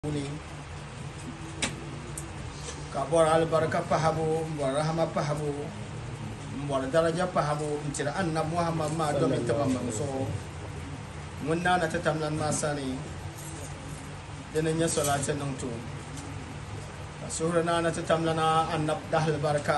ni ka bɔr albarka pahabu n bɔr rahama pahabu n bɔr daraja pahabu n tiri annab muhammad maa domi tiba mam zuɣu ŋun naana ti tamlan maa sani dini nyɛ solati niŋ tu ka suhuri naana ti tamlana annab dahal barka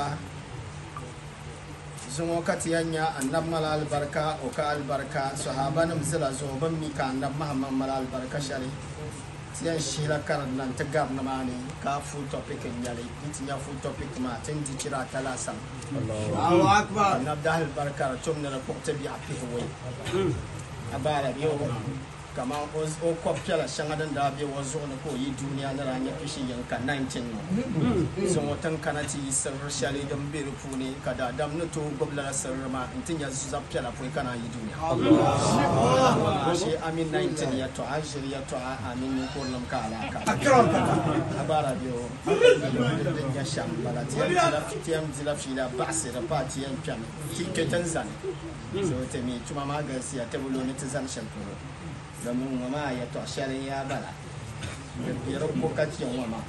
zuŋo ka ti yɛn nyɛ annab mala albarka o ka albarka sahaba nim zila zuɣu bin mi ka annab muhammad mala albarka shɛli ti yɛn shihila karim nan ti gari nimaani ka full topic n nyɛli n ti nyɛ full topic maa ti n di chira ata laasabu Allahu Akbar. annab dahal barka di tum ni di kpuɣi ti biɛɣu pihi wei a baara bi o kama o o kɔb piɛla shɛŋa din daa bɛ o zuɣu ni ka o yi duniya ni daa nyɛ pishi yin ka 19 ŋɔ zuŋɔ tin kana ti yi sirri shɛli din bɛ di puuni ka daadam ni tooi gbubi lala sirri maa n ti nyɛ zab piɛla poi kana yi duniya shi amin 19 ya tɔɣa ʒiri ya tɔɣa amin ninkurim ka alaka a baara bi o din nyɛ shɛm bala ti yɛn dila fiila baɣasiri pa ti yɛn kpɛmi ti kpe tin zani so ti mi tuma maa galisiya ti bi lo ni ti zani shɛli polo domin ŋɔ maa yɛtɔɣa shɛli ya bala di ko ka chɛ ŋɔ maa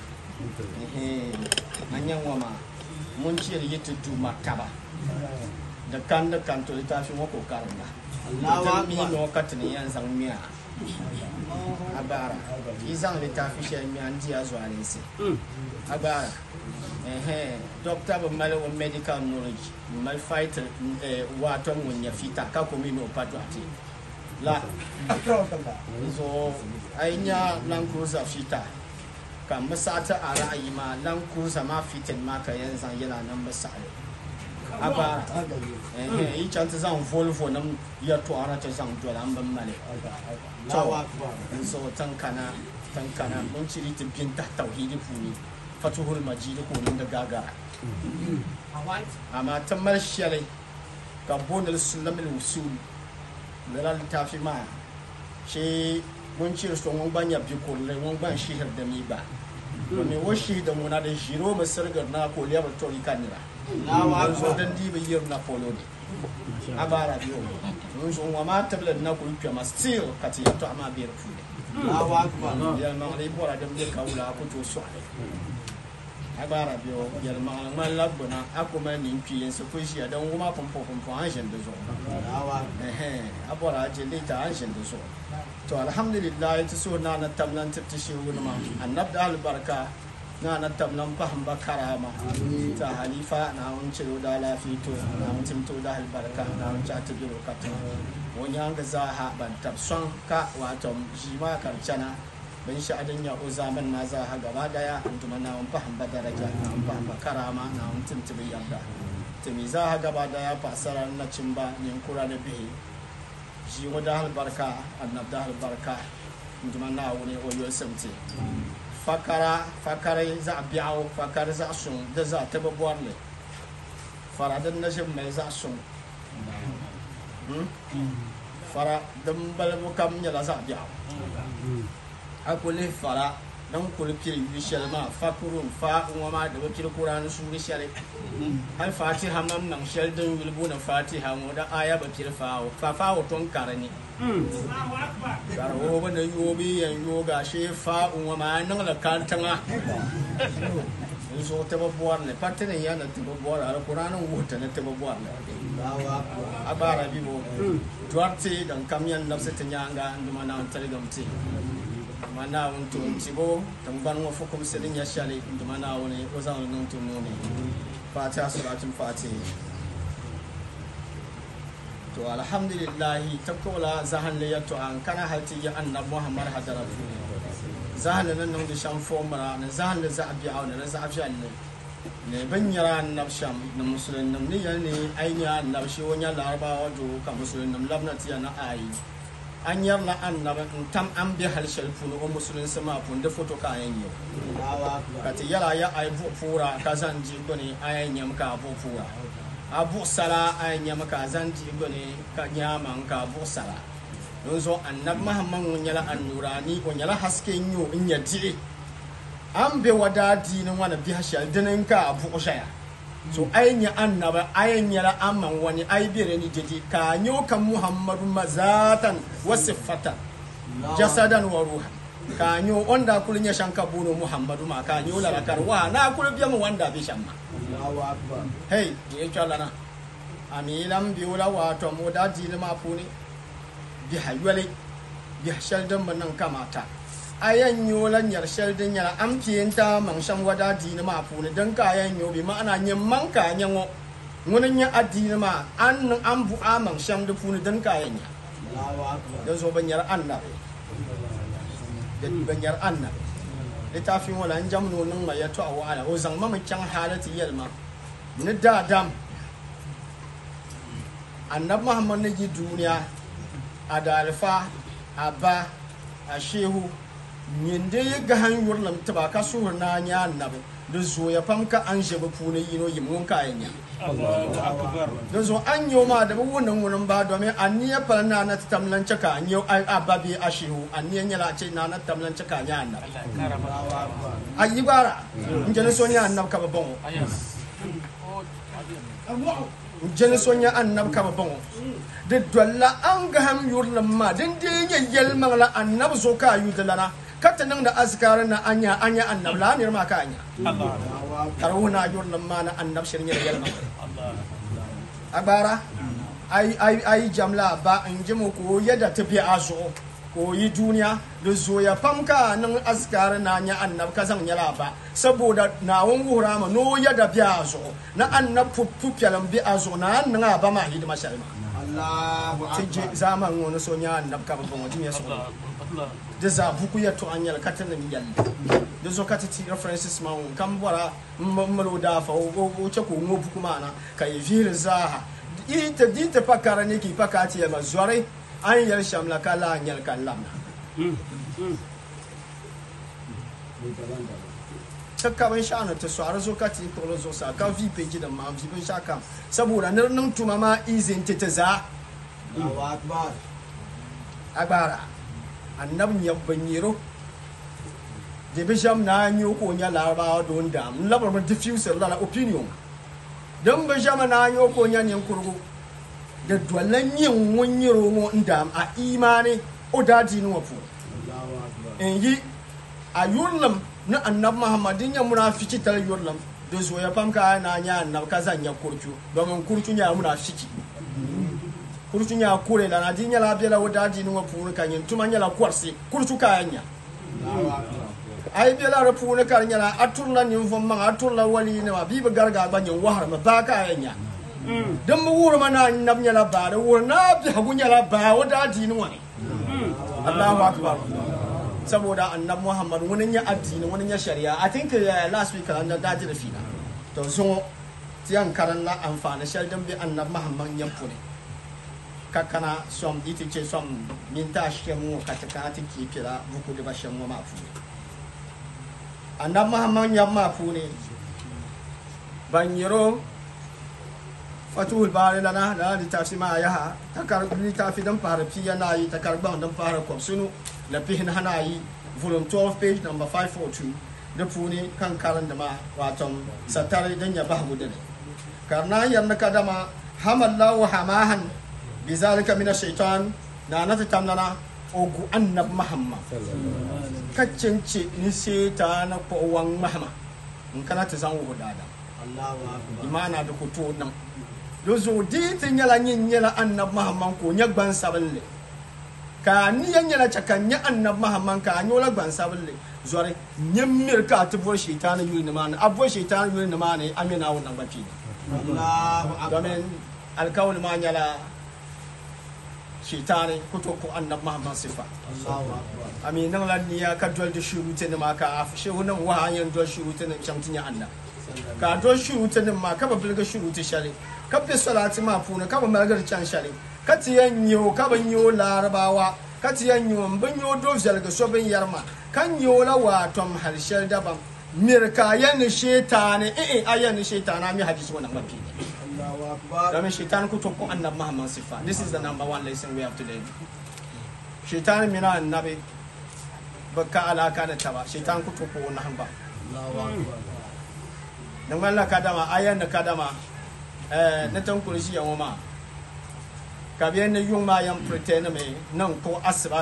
a nyɛ ŋɔ maa mun chiri yi ti du martaba da kan da kan to littafi ŋɔ ko karinda Allahu mi Akbar. ŋɔ ka tini yan zaŋ miya a bara yi zaŋ littafi shɛli miya n diya zuɣalinsi a bara dokta bi mali o medical knowledge bi mali fight waato ŋun nyɛ fita ka ko mi ni o pa dɔɣite la so ai nya land cruiser fita ka misata a ra'ayi ma land cruiser ma fitin ma ka yan zan yana nan misali a bara eh yi can ta zan volvo nan ya to ara ta zan dola an ban male Allahu Akbar. so tankana tankana mun ciri ta bin ta tauhidi funi fatuhul majid ko nan da gagara amma ta marshale ka bonal sulamil usul lala littafi ma shi mun cire so mun banya bi kullai mun ban shihir da mi ba domin wa shi da muna da jiro masargar na ko liyar tori kanira Allahu so Akbar. dan diba yir na polo ne abara biyo mun so wa ma tablet na ko yupya ma still kati ya to ama bir fu Allahu Akbar. ya ma ri bora da bi ka wula ko to so ale abara biyo ya ma ma labbuna akuma ni piyen so ko shi dan wuma pompo pompo an shin da zo Allahu Akbar. ehe abora je lita an shin da so to alhamdulillah ta so na na tamlan ta shi wani ma annab da albarka na na tamlan fahim ba karama ta halifa na wun ciro da lafito na wun timto da albarka na wun ta biro kata wani an ga za ha ban tabson ka wato shi ma karcana ban shi adin ya o zaman na za ha gaba daya an tuma na wun fahim ba daraja na wun fahim ba karama na wun timtibi yarda tumi za ha gaba daya fasarar na cin ba yin kura da bihi shi wa da albarka annab da albarka nduma na wuni o yol samti fakara fakara za biawo fakara za sun da za ta babuwar ne fara dan na shin mai za sun fara dan balbu kam nyala za biawo akuli fara dan kuli piri wishel ma fakurun fa ngoma da wakil qur'an su wishel al fatiha mam nan shel dan wilbu na fatiha mo da aya ba pir fa fa fa ton karani kar wo ba na yobi yan yoga she fa ngoma nan la kantanga so ta babuwar ne patene ya na ta babuwar al qur'an wo ta na ta babuwar ne Allahu Akbar. abara bibo duarte dan kamyan nafsa ta nyanga nduma na targamti mana wuntu tibo dan ban wa fukum sidin ya shale nduma na wani ozan nun tun nune fatiha salatul fatih to alhamdulillah takola zahan le yato an kana hati ya annab muhammad hadaratu zahan nan nan da shan fomara na zahan da za a biya na za a fiya ne ne ban yara annab sham na musulun nam ne ya ne ainiya annab shi wani larabawa jo ka musulun nam labnati ya na ayi an yar na annab in tam an bi halshal funu o musulun sama fun da foto ka yan yau Allahu Akbar. kati yala ya ay bu fura ka zan ji gone ay nyam ka bu fura a bu sala ay nyam ka zan ji gone ka nyama ka bu sala don zo annab muhammad mun yala annurani ko yala haske nyo in ya di an be wada dinin wani bi hashal dinin ka bu shaya so ay nya annaba ay nyala amman wani ay bire ni dedi ka nyo kan muhammadu mazatan wa sifatan jasadan wa ruhan ka nyo onda kuli nya shanka buno muhammadu ma ka nyo la kar wa na kuli biya mu wanda bi shamma Allahu Akbar. hey ye chola na ami lam bi wala wa to mo da di ma puni bi hayole bi shaldan manan kamata ayan nyo la nyar shaldan nyara am pienta man sham wada di ma puni dan ka ayan nyo bi ma'ana nyam man ka nyango ngunan nya adini ma an nan an bu aman sham da puni dan ka ayan nya Allahu Akbar. dan zo banyar annabi da banyar annabi littafin wala an jamno nan mai ya to a wala o zan mama can halati yalma ni da dam annab muhammad ne ji duniya a dalfa a ba a shehu nyinde ya ga han yurlam taba ka suhur na nya annabi da zo ya famka an shebe pune yino yimun kayan ya Allahu akbar. da zo an yi ma da wunan wurin ba domin an niya fara na na tamlan cika an yi a babi a shehu an niya nyala ce na na tamlan cika nya annabi Allah ya kara maka. Allahu Akbar. ayi bara njeni sonya annab kaba bongo Aya. njeni sonya annab kaba bongo de dolla an ga ham yurlam ma den de nya yelma la annab zo ka yu de lana kata nang da azkar na anya anya annab la ne ma ka anya Allah. Allahu Akbar. tarawuna yurlam ma na annab shirin nya yelma Allah. agbara ai ai ai jamla ba in ji mu ko yadda tafi azo ko yi duniya da zo ya famka nan askar na nya annab ka zan yala ba saboda na won wura ma no yadda bi azo na annab fuffu pyalam bi azo na nan ba ma hidima shalma Allahu tije Akbar. zaman wani so nya annab ka ba mo timi so Allah. Allah. da za buku ya to anyal katan mi yalla da zo kata ti references ma on kan bora mmalo da fa o o ce ko mo buku mana ka yi vir zaha ita dita pakara ne ki pakati ya mazore an yar shamla kala anyal kallamna Mm. Mm. ta kaban sha'ana ta swara zo ka ti ko zo sa ka vi page da ma vi bin shaka saboda nan nan tuma ma izin ta ta za Allahu Akbar. agbara annab nyabban yiro de bisham na nyo ko nya laraba don da mun labar mun diffuser la opinion dan bisham na nyo ko nya nyen kurgu da dwalan yin won yiro mo ndam a imani o dadi no fu Allahu Akbar. en yi a yurlam na annab muhammadin ya munafiki tal yurlam da zo ya famka na nya annab kazan ya kurcu domin kurcu nya munafiki kurcu nya kure la na dinya la bela o dadi no fu kan yin tuma nya la kwarsi kurcu kayanya Allahu Akbar. ai bela ra fu ne kar nya la aturla nin fon man aturla wali ne ma biba garga ba nyin wahar ma ba kayanya Mm. dan mu wura mana annab nya la ba da wura na bi hagu nya la ba o dadi ni wani Mm. Allahu akbar saboda annab Muhammad wani ya addini wani ya shari'a I think uh, last week an da daji da fina to so tiyan karan la amfani shal dan bi annab Muhammad yan fune kakana som iti ce som min ta shi mu kataka ti ki pira buku da bashin mu ma fune annab Muhammad yan ma fune ban yiro fatuhul bari lana da littafi ma ya ha takar littafi dan fara fiya na yi takar ban dan fara kwamsunu la fihin hana yi volume 12 page number 542 da funi kan karan da ma waton satare dan ya ba gudu ne karna yarna kadama hamallahu hamahan bizalika min ash-shaytan na nata tamnana ogu annab muhammad kaccince ni seta na ko wan mahama in kana ta zan wo dada Allahu Akbar. imana da ku to nan do zo diti nyala nyin nyala annab mahamman ko nya gban saballe ka ni yan nyala chaka nya annab mahamman ka nyola gban saballe zore nyemmir ka ta bo shaytan yuri ni mana abo shaytan yuri ni mana amina wannan bafi Allahu Akbar. domin alkawul ma nyala shaytan ko to ko annab mahamman sifa Allahu Akbar. ami nan lan niya ka dol da shuru te ni ma ka af shehu nan wa yan dol shuru te ni chamtinya annab ka don shuru ta nin ma ka ba bilga shuru ta shari ka fi salati ma funa ka ba malgar can shari ka ti yan yo ka ban yo larabawa ka ti yan yo ban yo do zalga so ban yarma kan yo la wa tom harshal daban mirka yan shetane eh eh ayan shetana mi hadisi wannan mafi Allahu Akbar. domin shetan ku to ko annab muhammad sifa this is the number one lesson we have today shetan mina annabi baka alaka da ta ba shetan ku to ko wannan ba Allahu Akbar. nan wala kadama ayan da kadama eh na tan kurshi yan wama ka biyan na yung ma yan pretend me nan ko asba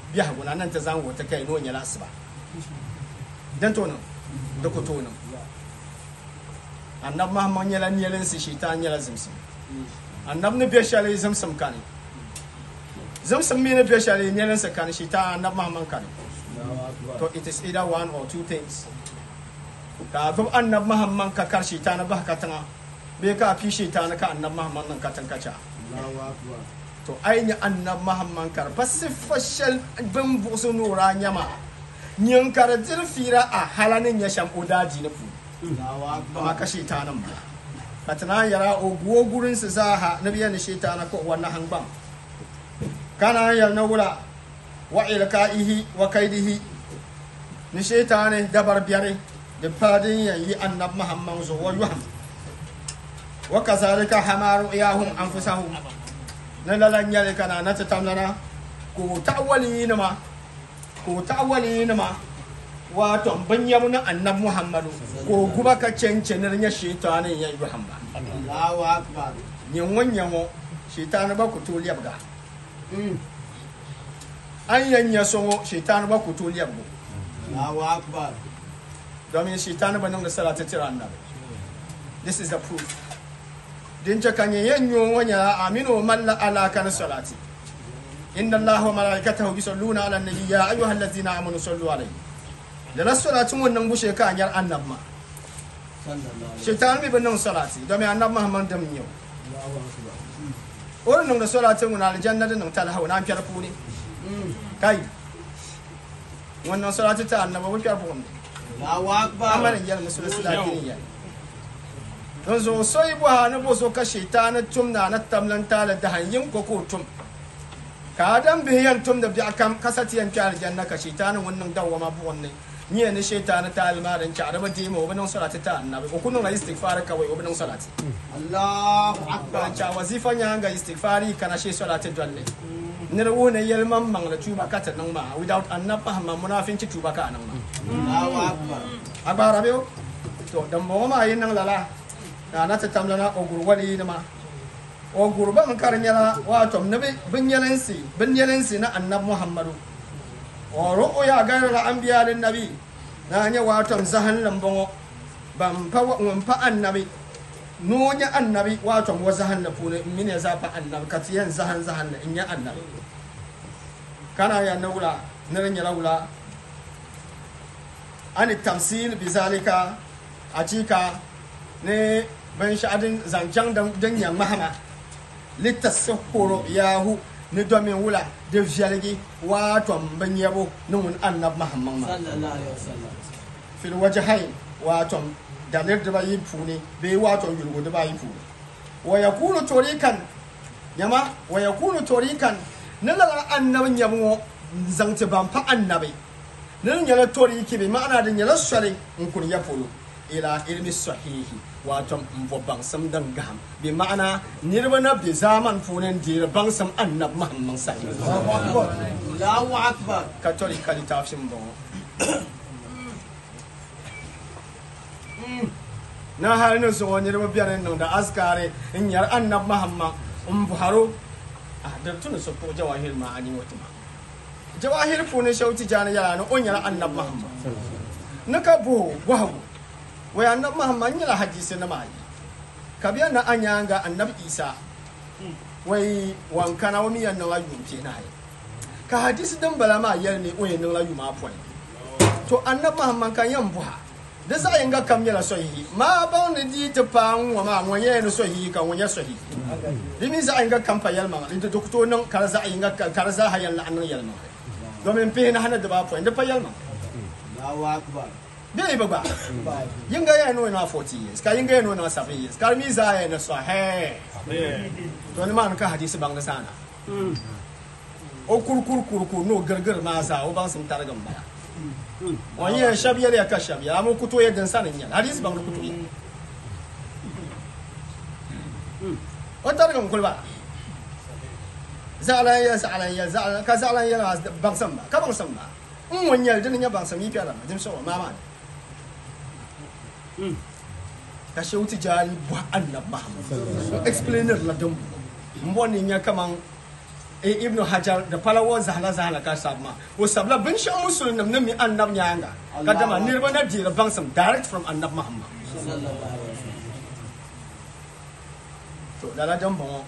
biɛhigu na nan ti zaŋ wuti kai ni o nyɛla asiba din to niŋ di ku tooi niŋ annabi mahamad nyɛla nielinsi shaitan nyɛla zimsim annabi ni bɛ shɛli zimsim kani zimsim mi ni bɛ shɛli nielinsi kani shaitan annabi mahamad kani So it is either one or two things. Ka gbubi annabi Muhammad ka kar shaitan bahi ka tiŋa bee ka a pii shaitan ka annabi Muhammad niŋ ka tiŋ ka cha. To ai nya annabi Muhammad kar pa siffa shɛli bin buɣusi nuura nyɛma nyin ka di diri fiira a hala ni nyɛ shɛm o daa diini puuni. Amma ka shaitan ba. Ka ti naan yɛra o guo gurinsi zaaha ni bi yɛn ni shaitan ko wa nahangbaŋ. Ka naan yɛli ni wula wa ilka'ihi wa kaidihi ni shaitani dabar biyari da fadin yayi annab muhammad zo wa yuham wa kazalika hamaru iyahum anfusahum na lalan yale kana na tatamlana ko ta'wali ma ko ta'wali ma wato ban yamu na annab muhammadu ko guba ka cancanar ya shaitani ya yuham ba nyin wanyan wo shaitani ba ku to liyabga an yanya songo shaitan ba ku to liyabgo domin shaitan ba nan da salata tira annabi this is the proof din ta kanye yanyo wanya aminu man la ala kan salati inna allaha wa malaikatahu yusalluna ala nabi ya ayyuhallazina amanu sallu alayhi da na salatin wannan bushe ka anyar annab ma shaitan bi ban nan salati domin annab muhammad dam yau wurin nan da salatin wani aljanna da nan talhawa na fiyar kuni kai wannan salatu ta annaba wa kyar bugun amarin yal musul silatini ya don zo sai bu ha na bo so ka shaytan tum na na tamlan ta da hanyin ko ko tum ka dan biyan tum da bi akam kasati yan kyar janna ka shaytan wannan dawa ma bu wannan ni ne shaytan ta almarin ki araba di mo wannan salatu ta annabi ko kunun istighfar kawai wannan salati Allahu akbar. ba cha wazifa nya ga istighfari kana shi salatu dalle nira wune yelman mang la tuba kata nang ma without annapa ma munafin ci tuba ka nang ma Allahu akbar. agbara be to dan mo ma yin nang lala na na ta tamla na ogur wali na ma ogur ba man kar nyala wa to nabi bin yalansi bin yalansi na annab muhammadu o ro ya ga la anbiya lin nabi na nya wa to zahan lambongo ban fa wa fa annabi nunya annabi wa to wa zahan la pune mine za fa annabi katiyan zahan zahan la inya annabi kana ya na wula nirin ya wula an tamsil bi zalika a cika ne ban sha'adin zancen don yan mahama littasa horo yahu ni domin wula da fiyalgi wato ban yabo ni wun annab mahamman ma Sallallahu alaihi wasallam. fil waje hain wato dalir da bayi fune bai wato yulgo da bayi fune wa yakunu torikan yama wa yakunu torikan nila annabin yabo zangti ban fa annabi nin nyɛla tori ki bi ma'ana di nyɛla sɔli n kuri ya polo ila ilmi sahihi wato n bo baŋsim din gaham bi ma'ana niriba na be zaman puuni n deeri baŋsim annab muhammad sahi Allahu akbar. Allahu akbar. ka tori ka littafi n bɔŋɔ na hali ni zuɣu niriba bɛni n niŋdi askari n nyɛri annab muhammad n bɔharo a di tuni so ko jawahir ma'ani wata ma jawahir puuni shɛli ti jaani yɛla ni o nyɛla annab muhammad ni ka buhu gɔhigu wai annab muhammad nyɛla hadisi nima ayi ka biya na a nyaanga annab isa wai wankana wa mi yɛn niŋla yum pie na ayi ka hadisi din bala maa yɛli ni o yɛn niŋla yum a pɔin to annab muhammad kan yɛn buha di zaɣ yinga kam nyɛla sɔhihi maa baŋ ni dii ti paai ŋɔ maa ŋɔ nyɛla ni sɔhihi ka ŋɔ nyɛ sɔhihi di mi zaɣ yinga kam pa yɛlimaŋa di dok tooi niŋ ka di zaɣ yinga ka di zaaha yɛn laɣam niŋ yɛlimaŋa domin pihi na hana dibaa pɔin di pa yɛlimaŋa Allahu akbar. bee bi gba yinga yɛn ni o niŋa 40 years ka yinga yɛn ni o niŋa 7 years ka di mi zaa yɛn ni sɔhɛɛ to ni maa ni ka hadisi baŋ ni saana o kurkur kurkur n'o girgir maa zaa o baŋ sim tarigi n bala o yɛn shɛbi yɛli ya ka shɛbi ya amu kuto yɛ din sani n yɛli hadisi baŋ ni kuto yɛ o tarigi n kuli bala zaɣala yɛ zaɣala yɛ zaɣala ka zaɣala yɛ maa baŋ sim ba ka baŋ sim ba n ŋun yɛli dini nyɛ baŋ sim yi piɛla ma dim sɔgɔ maa maa ni ka shehu tijani bɔh annab mahamad explainer la din n bɔ ni nyɛ kaman e ibnu hajar da palawo zahla zahla ka sabma o sabla bin sha musulun nam mi annab nyanga kadama nirba na dira bangsam direct from annab muhammad sallallahu alaihi wasallam to dala jan bon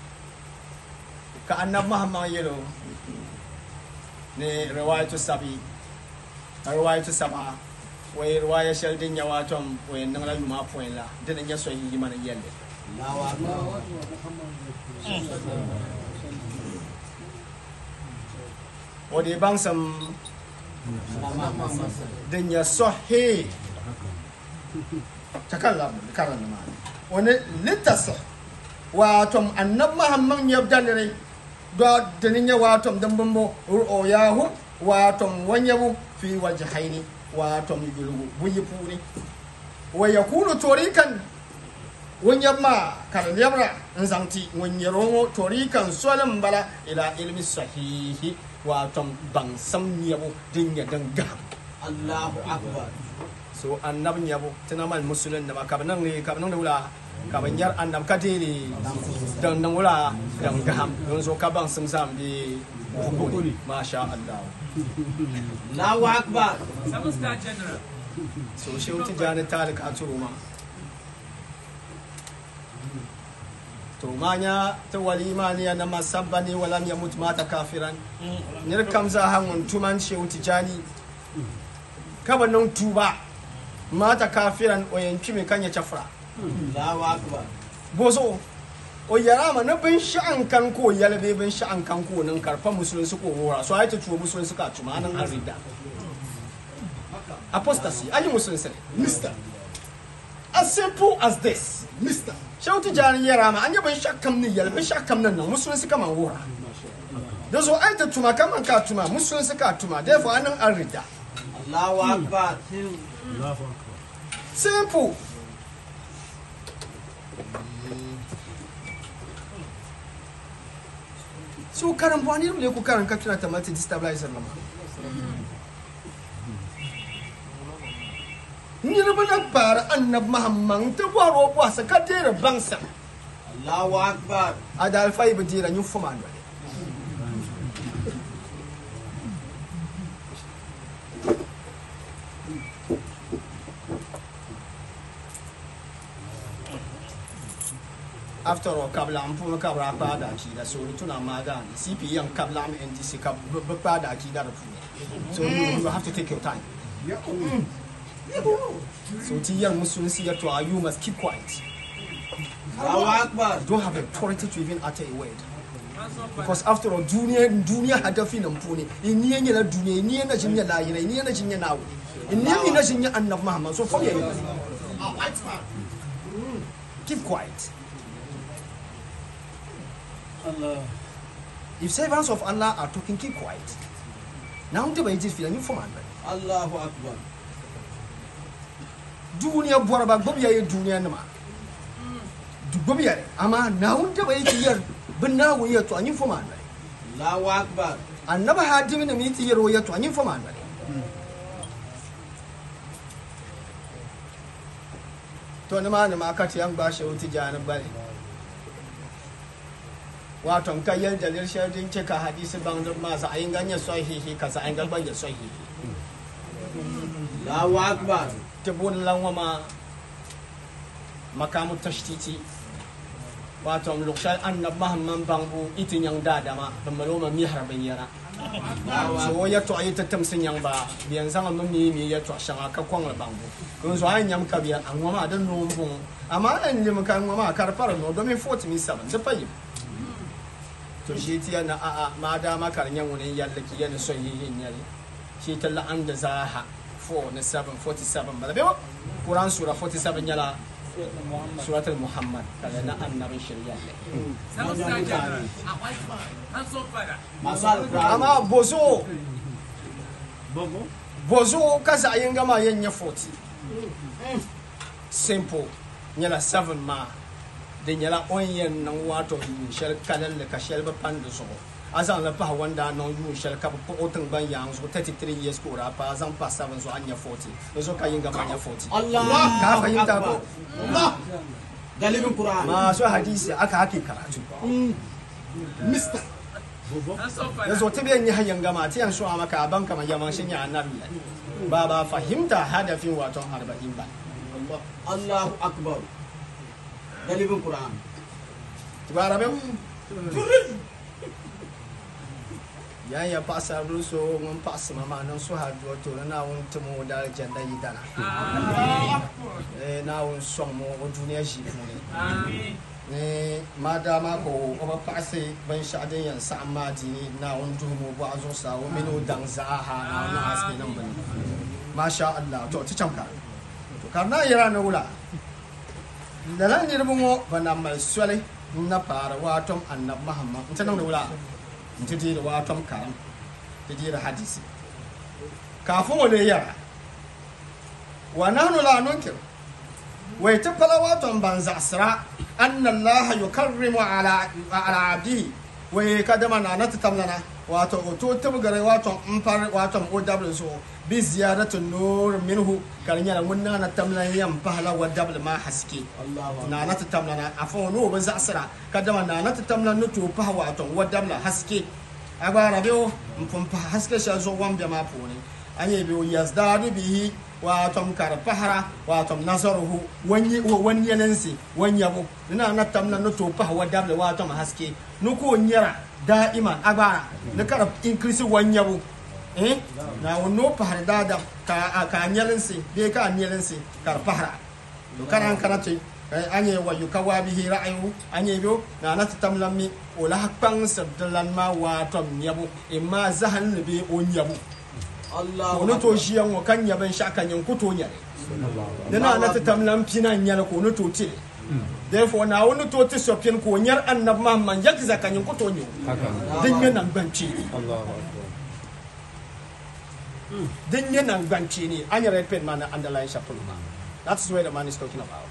ka annab muhammad yelo ne riwayatu sabi riwayatu saba way riwaya shal din ya watom way nangla yuma point la din nya so yi mana yelle Allahu akbar o de bangsam din ya sahih takallam karan ma wani litasa watom annab muhammad yabda ne do dinin ya watom dan bambo o yahu watom wanyabu fi wajhaini watom yulugu buyi puri wa yakunu torikan wanyamma kan yabra nzanti wanyarongo torikan solan bala ila ilmi sahihi watom bangsam yabu dinya danga Allahu akbar so annab nyabo tana mal musulun da ka nan ne ka nan da wula ka ban yar annab ka dele dan nan wula dan gaham don so ka ban sun sam bi bukuri masha Allah Allahu akbar Seven star general. so shi wuti jani talik a turu ma to manya ta walima ne na masabba ne walam ya mutu mata kafiran nir kam za hangun tuman shi wuti jani kaba nan tuba mata kafiran oyanci mai kanya cafra Allahu akbar bozo o yara ma na bin sha'an kan ko yalbe bin sha'an kan ko nan karfa musulun su ko wora so ai ta tuwo musulun suka tuma nan an rida apostasy ayi musulun sai mister as simple as this mister shautu jani yara ma an yi bin shakkan ni yalbe shakkan nan nan musulun suka man wora da zo ai ta tuma kaman ka tuma musulun suka tuma therefore anan an rida Allahu akbar simple so karan buwani ne ku karan ka tuna tamati destabilizer lama ni na bana bara annab mahamman ta baro kwa saka tera bangsa Allahu akbar ada alfai bajira nyu fuma ndo after all kabla an fuma kabra pa da ki da so tuna ma da ni cp yan kabla am ndc kab ba pa da ki da da fu so you, you have to take your time so ti yan musulunci ya to you must keep quiet Allahu akbar don't have authority to even utter a word because after all duniya duniya hadafi nan fune in ni yana duniya in ni yana jinya lahira in ni yana jinya nawo in ni yana jinya annab muhammad so forget it keep quiet Allah. if servants of allah are talking keep quiet now the way it is feeling for man Allahu akbar duniya bɔra ba gbubi ya ye duniya nima du gbubi ya amma na wun taba yi ti yar bin na wo ya to anyin fo man Allahu akbar annaba hadimi na mi ti yar wo ya to anyin fo man to ni ma ni ma ka ti yan ba shi wuti jani bale wato ka yar da lir shardin ce ka hadisi ban da ma sa ayin ganye sahihi ka sa ayin galban ya sahihi Allahu akbar ti bun lan wama makamu tashtiti wato lokshal annab mahamman bangu iti nyang dadama bamaloma mi harbin yara so wo ya to ayi tatam sin yang ba biyan zanga mun mi mi ya to shanga ka kwang la bangu kun so an nyam ka biya an wama da no bun amma an lim kan wama kar fara no domin 40 mi saban da fayi to shi ti yana a a ma da ma kar nyan wani yalla ki yana son yi yin yali shi talla an da zaha 4 na 7 47 ba da bewa Quran sura 47 yala suratul Muhammad kaga na annabin shari'a ne Seven star general. A white man. Handsome father. masu alƙur'ani amma bozo Bobo. bozo kasa yin gama yin ya 40 simple nyala 7 ma da nyala onyen nan wato yin shal kalan da ka shal ba pan da so azan la pa wanda non yu shal ka po otan ban yang so 33 years ko ra pa azan pa 7 so anya 40 no so ka yin gama nya 40 Allah ka fahimta ko galibin Qur'an masu hadisi aka hake karatu Mister Hands up da fire. zo ta biyan yi hanyar gama ta yan shuwa maka a banka mai yaman shi ya annabi ba ba fahimta hadafin waton arba'in ba Allahu Akbar. Dalibin Quran. tubara bɛ yan ya paɣasara bili so ŋun paɣasima maa niŋ suhadu to ni naawuni tim o dali jɛnda yi dana Eh, naawuni sɔŋ mo o duniya ʒii puuni Amen. ni maadaama ka o o bi paɣasi binshaɣu din yɛn saɣam maa dini naawuni duhum o bɔɣu zuɣusaa o mini o daŋ zaaha naawuni niŋ haske niŋ bini masha allah to ti cham ka to ka na yɛra ni wula lala niriba ŋɔ ba na mali soli n na paari waatom annabi mahamma n ti niŋdi wula n ti deeri waatom karam ti deeri hadisi kafin o lee yɛra wa nahnu la nunkir wai ta fala waton ban zaɣasira anna allaha yukarrimu ala ala abdihi wai kadama na na tamlana wato o to tibgare waton in far waton o dabl so bi ziyadatu nur minhu kar nyala wunna na tamlan yam pahla wa dabl ma haske Allahu Akbar. na na tamlana afo no ba zaɣasira kadama na na tamlan no to pah waton wa dabl haske agbara biyo mpum pah haske sha zo wan be ma puni anye biyo yazdadu bihi watom kar pahara watom nasaruhu wanyi wani yalansi wanyabo ina na tamna no to pah wa dabl watom haske no ko nyara da'iman agbara na kar increase wanyabo eh na wono pahar dada ka ka nyalansi be ka nyalansi kar pahara to karan karate anye wa yukawa bihi ra'ayu anye biyo na na tamlammi ola hakpan sabdalan ma watom nyabo imma zahan be o nyabo Allahu kono to Akbar. shiyan wa kan yaban sha kan yan kuto nyare dana na ta tamlan pina nyala kono to tire therefore na wani to ti sopin ko nyar annab muhammad yak zakan yan kuto nyo din yana banci din yana banci ne an yi repeat man na underline shapul ma that's where the man is talking about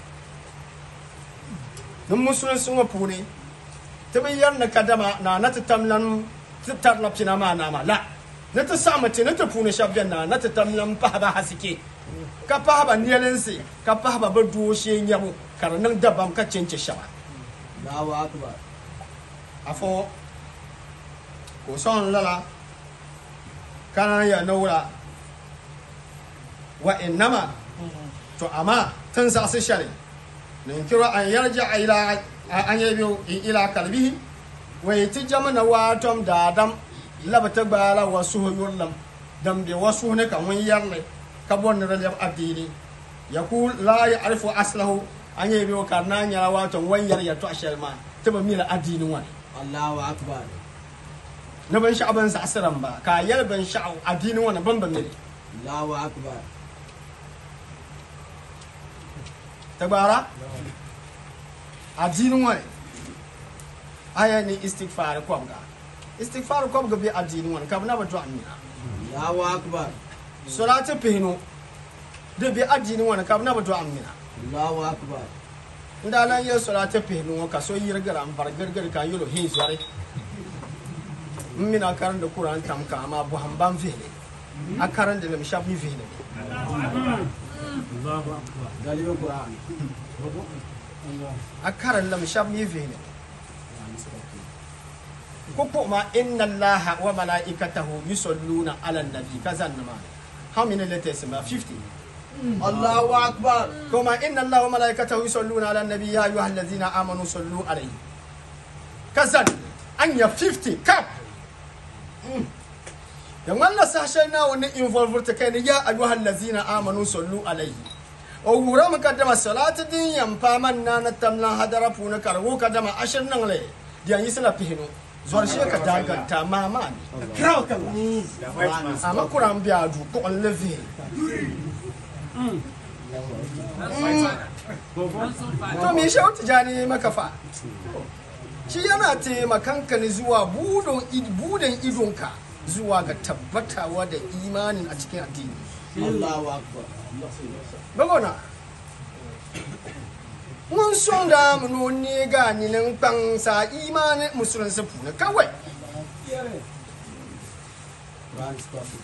nun musulun sun wa pune tabi yar na kadama na na ta tamlan tar la pina ma na ma la na ta sa mace na ta pune shabyan na na ta tamlan pa ba hasike ka pa ba nielense ka pa ba ba duwo she nyamu karanan dabam ka cence shawa Allahu Akbar. afɔ ko sɔn lala kana ya naura wa innama to amma tun sa su shari nin kira an yarja ila an yi biyu ila kalbihi wa ti jamana watom dadam labata gbala wasu yurlam dam be wasu ne kan wani yarle ka bon ne rajab addini yakul la ya'rifu aslahu an yi biyu karna nyara watom wani yar ya to ashalma taba mila addinin wani Allahu Akbar. na ban sha'aban sa asiran ba ka yar ban sha'u addinin wani ban ban ne Allahu Akbar. ta gbara addinin wani aya ni istighfar kwabga istighfar kwabga bi addinin wani kabna ba to amina Allahu Akbar. salatu pihinu de bi addinin wani kabna ba to amina Allahu Akbar. nda lan ye salatu pihinu ka so yirgara am bar gargar ka yolo hin zare mina karan da Qur'an tam ka amma bu hamban fihle a karan da lam shafi fihle Dalibin Quran. a karan lam shafi fihle koko ma inna allaha wa malaikatahu yusalluna ala nabi kazan nama how many letters ma 50 Allahu Akbar. kuma inna allaha wa malaikatahu yusalluna ala nabi ya ayyuhal ladzina amanu sallu alayhi kazan anya 50 kap yan wannan sashen na wani involve ta kai ne ya ayyuhal ladzina amanu sallu alayhi o wura mukaddama salatu din yamfa man na na tamlan hadara puna karwo kadama ashir nan le diyan yi sila pihinu zuwar shi ka daganta mama ne kraw kan amma kuran biya du ko on leve to me shi wata jani maka fa shi yana taimakanka ne zuwa budon id- budan idonka zuwa ga tabbatawa da imanin a cikin addini Allahu Akbar. bagona mun son da mu nuni ga ninin kpansa imanin musulunci funa kawai Quran is perfect.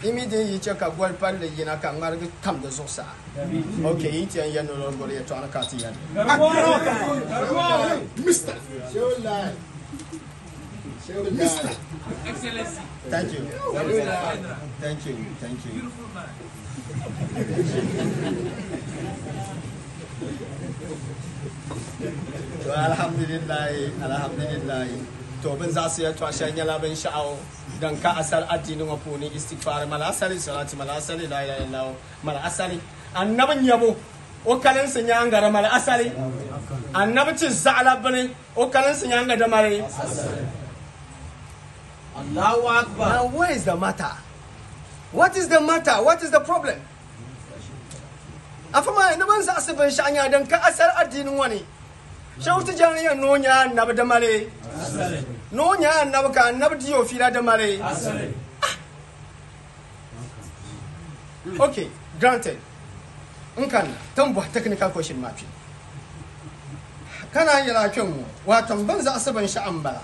imi din yi che ka gol palli yina ka ngargi tam de zosa okay yi tiyan yan no gol ya to an ka ti yan Mister. Show life. Show life. Excellency. thank you General. thank you thank you Beautiful man. to alhamdulillah alhamdulillah to bin za su yi to shan yala bin sha'awo dan ka asal addinin wa funi istighfar mala asali salati mala asali la ilaha illallah mala asali annabin yabo o kalin sun ya ngara mala asali annabi ci za'ala bane o kalin sun ya ngada mare Allahu Akbar. now what is the matter what is the matter what is the problem afama ina ban za su bin sha'anya dan ka asal addinin wani shautu janiya nonya annabi da mare nonya annabi ka annabi diyo fila da mare okay granted in kan tambo technical question mafi kana yi lafiyar mu wato ban za su ban sha'an bala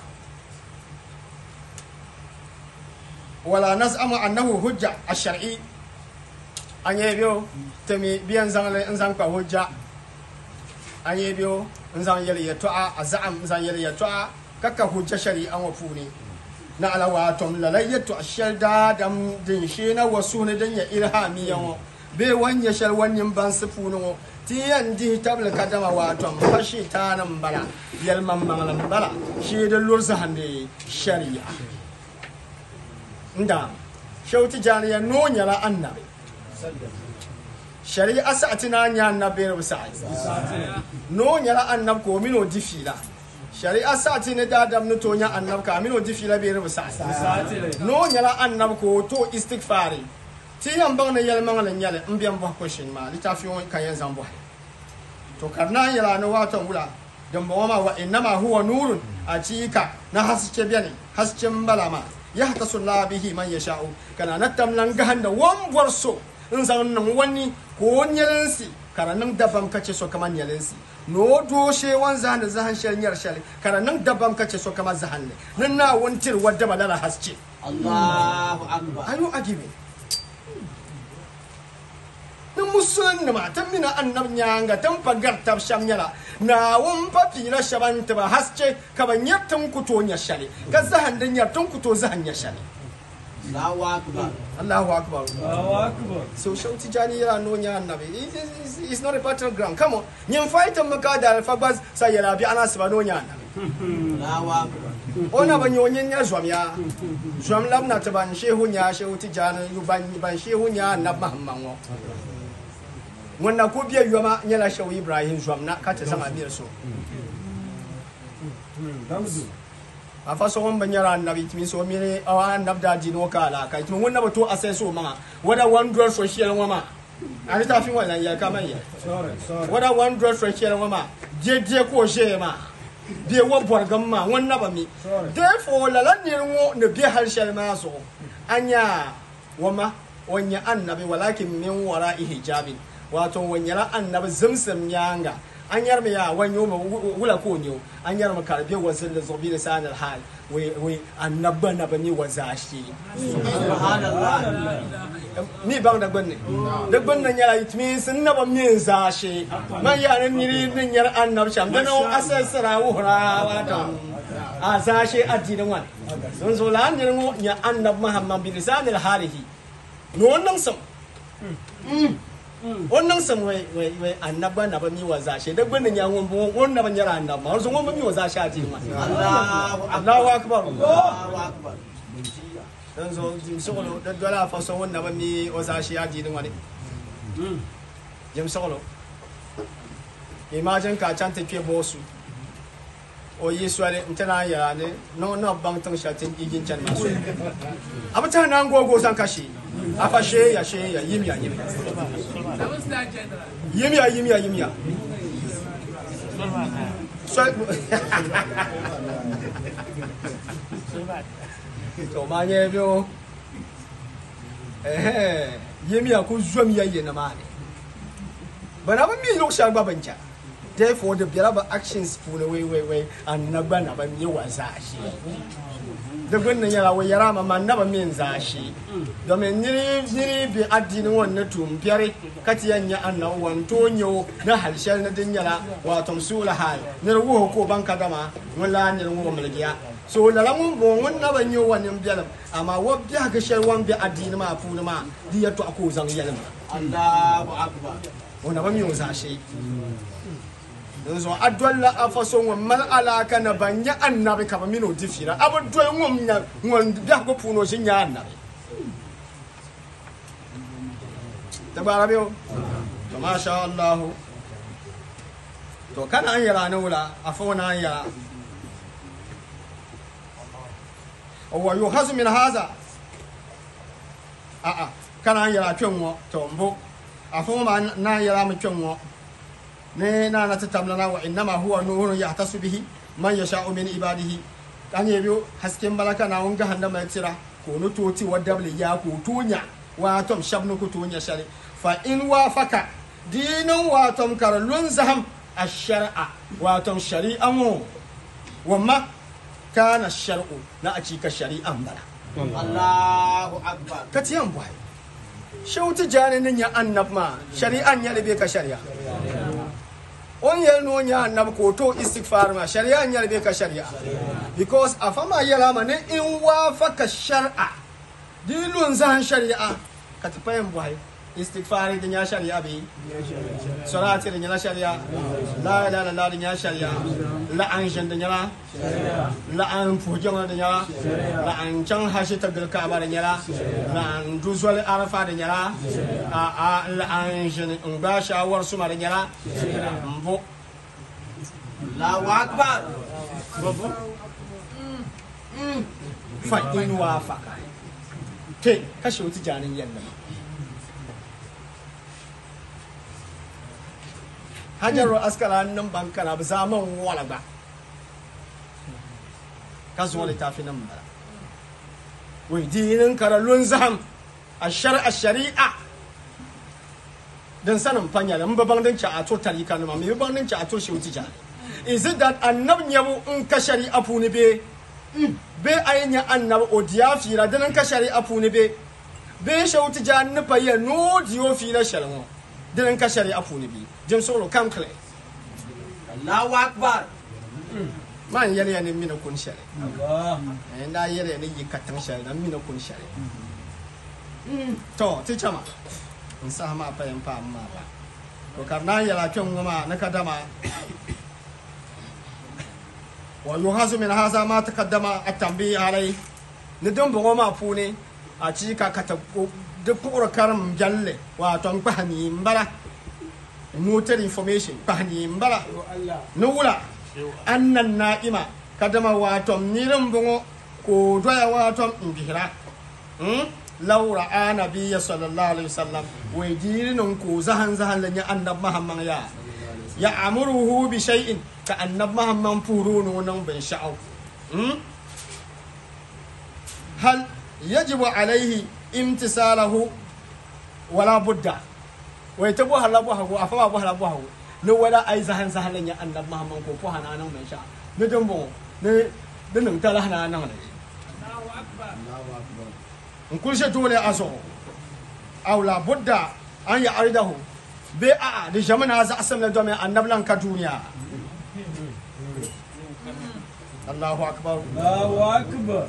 wala naz'amu annahu hujja a shari an yi biyo ta mi biyan zanle in zan kwa hujja an yi biyo in zan yali ya to'a a za'am in zan yali ya to'a kakka hujja shari an wa funi na alawa tom lalayyatu a shalda da din shi na wasu ne dan ya ilhami yawo be wanya shal wanyin ban su funi wo ti yan di tabla kadama wa tom fashi ta nan bala yalman mangalan bala shi da lurza hande shari'a nda shauti jani ya no nyala annabi shari'a sa'ati na nya annabi rubu sa'i no nyala annab ko mino difila shari'a sa'ati ne dadam no to nya annab ka mino difila be rubu sa'i no nyala annab ko to istighfari ti yan bang ne yel mangala nyale mbiam bo ko shin ma litafi won kan yan zambo to karna yala no wato wula dan ba ma wa innama huwa nurun a cika na haske biyane hasken balama ya hata sulla bihi man yasha'u kana natam nan gahan da wan borso in zan nan wani ko nyelensi kana nan dabam kace so kaman nyelensi no doshe wan zan zahan shel nyar shel kana nan dabam kace so kaman zahan ne nan na wantir wadda balala haske Allahu Akbar. ayo agibe ni musulun nima tan mina annab nyanga tan pagar tab sham nyala na won papi la shaban taba hasce ka ban yattan kuto nya shale ka zahan dan yattan kuto zahan nya shale Allahu Akbar. Allahu akbar so shauti jani yara no nya annabi It is- it's it's not a battle ground come on nyam fightan maka da alfabas sai yara bi ana saba no nya annabi Allahu Akbar. ona ban yo nyen nya zwam ya zwam lam na taban shehu nya shehu tijani yu ban ban shehu nya annab muhammad wo wannan ko biya yuwa ma nyala shehu ibrahim zwam na ka ta sama biyar so a fa so ban yara annabi timi so mi ne awa annab da jino kala kai timi wannan ba to asai so ma wada one dress so shi wa ma ani ta fi wannan ya kama ya wada one dress so shi wa ma je je ko she ma bie wo borgam ma wannan ba mi therefore la lan ne ngo ne bie harshen ma so anya wama wanya annabi walakin min wara'i hijabin wato wanyara annabi zimsim yanga an yar mi ya wanyo ma wula ko nyo an yar ma karbe wasin da zobi da sanar hal we we annabba na bani wazashi Subhanallah. mi bang da gbanne da gbanne yara itmi sun na ba min zashi man ya nan ni din yar annab sham da no asasara wuhra wato a zashi addinin wan sun zo la ni ngo ya annab muhammad bin lisanil halihi no wannan sam wannan sam wai wai wai annabba na ba mi wazashi da gbanne ya won wannan ban yara annab ma sun won ba mi wazashi addinin wan Allahu Akbar. Allahu akbar Allahu Akbar. dan so jim sogolo da dola fa so wonna ba mi o sa shi aji din wani jim sogolo imagine ka chan te ke bosu o yi swale ntana ya ne no no bang tang sha tin igin chan ma so abata nan gogo san kashi afa she ya she ya yim ya yim Seven star general. yim ya yim ya yim ya so to ma nye bio eh yim ya ku zwam ya yi na ma ne bana ba mi lok sha gba bancha therefore the biara ba actions fu ne wai wai wai an na gba na ba mi wa za shi di gbunni nyɛla o yɛra ma man naba min zaa shee domin niri niri be addini ŋɔ ni tum biɛri ka ti yɛn nyɛ annabi wan too nyɛ o ni hali shɛli ni din nyɛla waatom suɣuli hali niri wuhi ko ban ka dama ŋun laa niri ŋɔ miligiya so lala ŋun bɔŋɔ ŋun naba nyɛ wa nimbiɛlim amma wa biɛhigu shɛli wan be addini maa puuni maa di yɛtɔɣa ka o zaŋ yɛlim Allahu Akbar. o naba mi o zaa shee nzɔn a dɔlila afa so ŋun mali alaaka na ban nyɛ annabi ka ba mini o di fiira a bi dɔli ŋun nya ŋun biɛhigu puuni o ʒi nyɛ annabi ti gbaara bɛ o to masha allahu to kana an yɛra ni wula a fo na an yɛra wa yuhazu min haza a'a kana an yɛra kpɛ ŋɔ to n bo a fo ma na an yɛra mi kpɛ ŋɔ ne na na tatamla na wa innama huwa nurun yahtasu bihi man yasha'u min ibadihi kan ye biyo hasken balaka na won gahanda mai tira ko no toti wa dabli ya ko tunya wa tom shabnu ko tunya shari fa in wafaka dinin wa tom karlun zaham ash-shar'a wa tom shari'an mu wamma kana shar'u na a cika shari'an bala Allahu Akbar. ka tiyan bai shauti janin ya annab ma shari'an ya rabe ka shari'a on yel no nya annab ko to istighfar ma shari'a ya rabe ka shari'a because afama yala ma ne in wafaka shar'a dilun zan shari'a ka tafayin bai istighfar din ya shari'a bi salati din ya shari'a la ilaha illallah din ya shari'a la an shan din ya la an fujan din ya la an can hashi ta gilka ba din ya la an duzwal arafa din ya a a la an shan in ba shawar su ma din ya mbo Allahu Akbar. fa in wafaka te kashe wuti janin yalla hajaru askara nan bankana ba zaman wala ba ka zuwa littafi nan bara wai dinin karallun zaham a shari'a shari'a dan sanin fanya da mbabang din ci a to tarika numa me babang din ci a to shi wuti jani is it that annab nyabu in ka shari'a fu ni be be aynya annab odiya fira dan ka shari'a fu ni be be shauti jani ni baye no diyo fira shalmo dan ka shari'a fu ni be jin solo kam kle Allahu Akbar. man yɛrɛ ya ni mina kun shari eh da yɛrɛ ni yi katan shari na mina kun shari to ti chama in sa ma pa yan pa amma ba to kar na yara kyan goma na kadama wa yuhazu min haza ma taqaddama at-tanbih alai ni dun bugo ma fune a ci ka kata de pura karam jalle wa ton pahani mbala motor information pahani mbala ni wula annan na'ima kadama watom nirin bungo ko doya watom in bihira hmm? laura ana biya sallallahu alaihi wasallam wai dirinin ko zahan zahan lanya annab mahamman ya ya amuruhu bi shay'in ka annab mahamman furu nan bin sha'au hmm? hal yajibu alaihi imtisalahu wala budda wai ta buhala buhago a fama buhala buhago ni wala ai zahan zahan lanya annab mahamman ko ko hana nan mai sha ni dumbo ni dinin tala hana nan ne in kun she dole a so aw la budda an ya aridahu be a a da jamana za a sanar domin annablan ka duniya Allahu akbar Allahu Akbar.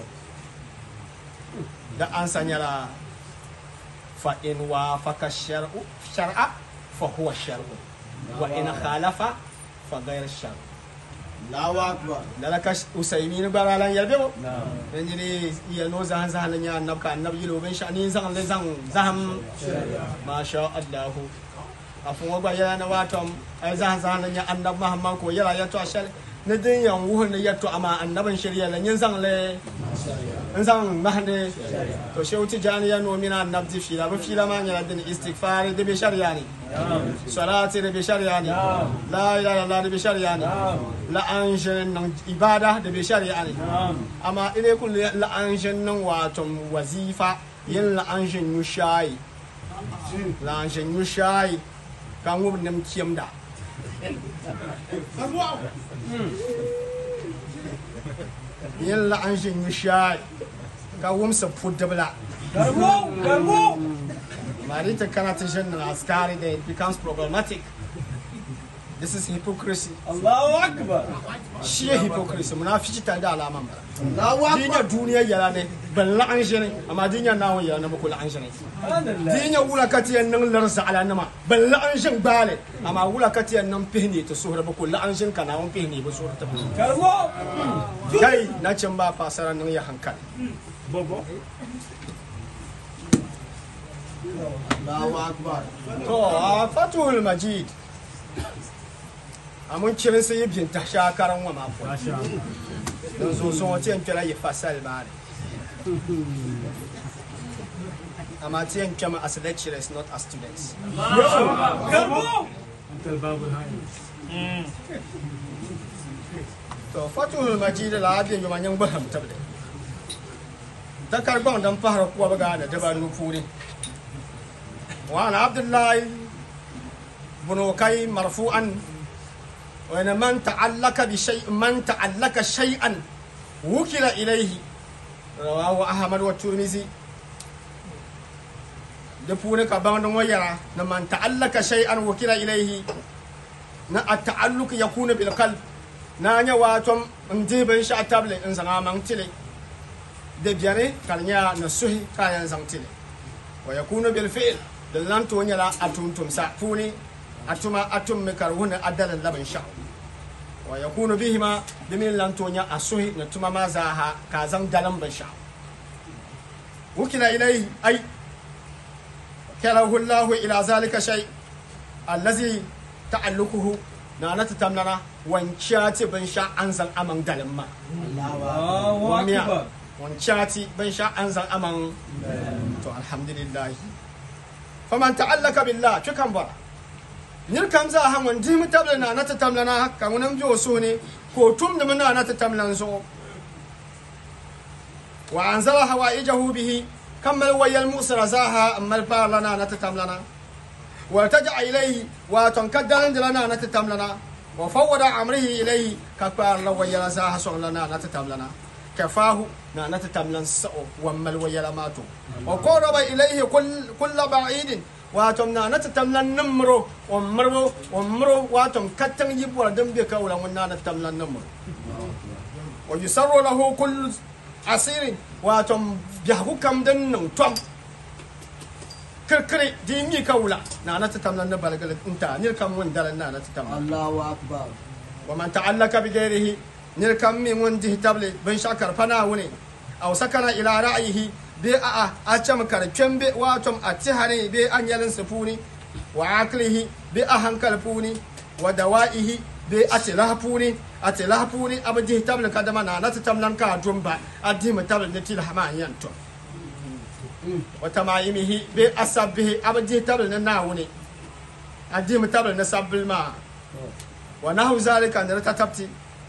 da an sanyara fa in wa faka shar'u shar'a fa huwa shar'u wa in khalafa fa ghayr shar'u Allahu Akbar. lalaka usaymin baralan yalbe bo dan jini iya no zahan zahan nya annab ka annab yilo ben shani zan le zan zaham ma sha Allah afun wa ba yana watom ai zahan zahan nya annab mahamman ko yara ya to ashal na din yan wuhun ne ya to amma annaban shari'a lan yin zan le in zan mahande to shehu tijani ya no mina annab ti fila ba fila ma nya din istighfar da be shari'a ne salati da be shari'a ne la ilaha illallah da be shari'a ne la'anshin nan ibada da bai shari'a ne amma ina kun la'anshin nan wato wazifa yin la'anshin yushayi la'anshin yushayi kan wubin nan kiyam da yin la'an shin yi shayi ka wumsa pudabla Garbo, garbo. marita kana ta shan na askari da it becomes problematic this is hypocrisy Allahu Akbar. shi ya hypocrisy munafici tare da alaman ba Allahu dinya Akbar. duniya yara ne ban la'an shi ne amma dinya nawon yara na muku la'an shi ne Subhanallah. dinya wula katiyan nan larsa ala nama ban la'an shin bale amma wula katiyan nan fihne ta sohra ba ko la'an shin kana won fihne ba sohra ta ba Garbo. kai na can ba fasara nan ya hankali Allahu Akbar. to a fatul majid a mun kirin sai yin ta shakaran wa mafo don so so wace yan kira yi fasal ba ne amma ta yan kama as lecturers not as students Garbo. to fatul majid la abin yi manyan baham tabda ta karban don fahar kuwa baga da daba nufu ne وعن عبد الله بن وكي مرفوعا وان من تعلق بشيء من تعلق شيئا وكل اليه رواه احمد والترمذي دفون كبان ويرا من تعلق شيئا وكل اليه na at-ta'alluq yakunu bil qalb na nya watom ndi ben sha table in zanga man tile de biane kalnya na suhi kayan zang tile wa yakunu bil fi'l da lan to nyala atum sa puni atuma atum me kar huna adalan laban sha wa yakunu bihima bimin lan to nya asuhi na tuma ma zaha ka zan dalan ban sha wukila ilai ai kalahu Allah ila zalika shay allazi ta'alluquhu na na tamnana wanciya ban sha an zan aman dalan ma Allahu Akbar. wanciya ban sha an zan aman to alhamdulillah faman ta'allaka billah tukan bara nir kam za han wan dimi tabla na na tamla na hakka wonam jo so ne ko tum da na na tamlan so wa anzala hawaijahu bihi kammal wayal musra zaha ammal parlana na tamlana wa taja ilayhi wa tankaddan lana na tamlana wa fawwada amrihi ilayhi ka parla wayal zaha so lana na tamlana kafahu na na tamlan sa'o wa mal wayal mato wa qaraba ilayhi kull kull ba'idin wato na na tamlan numro wa marwo wa marwo wato kattan yibwa dan be kawla wannan na tamlan numro wa yusarru lahu kull asirin wato bihaku kam dan nan tom kirkiri di mi kawla na na tamlan na balgal inta nir kam won dalan na na tamlan Allahu Akbar. wa man ta'allaka bi ghairihi nir kam mi won di table ban shakar fana wune aw sakana ila ra'yihi be a a a cam kar kembe watom a tihane be an yalin sufuni wa aklihi be a hankal funi wa dawa'ihi be a tilahfuni a tilahfuni abdi table kadama na nata tamlan ka jumba adi mu table ne tilhama yanto wa tamayimihi be asabbihi abdi table ne na wuni adi mu table ne sabbil ma wa nahu zalika ne ta tabti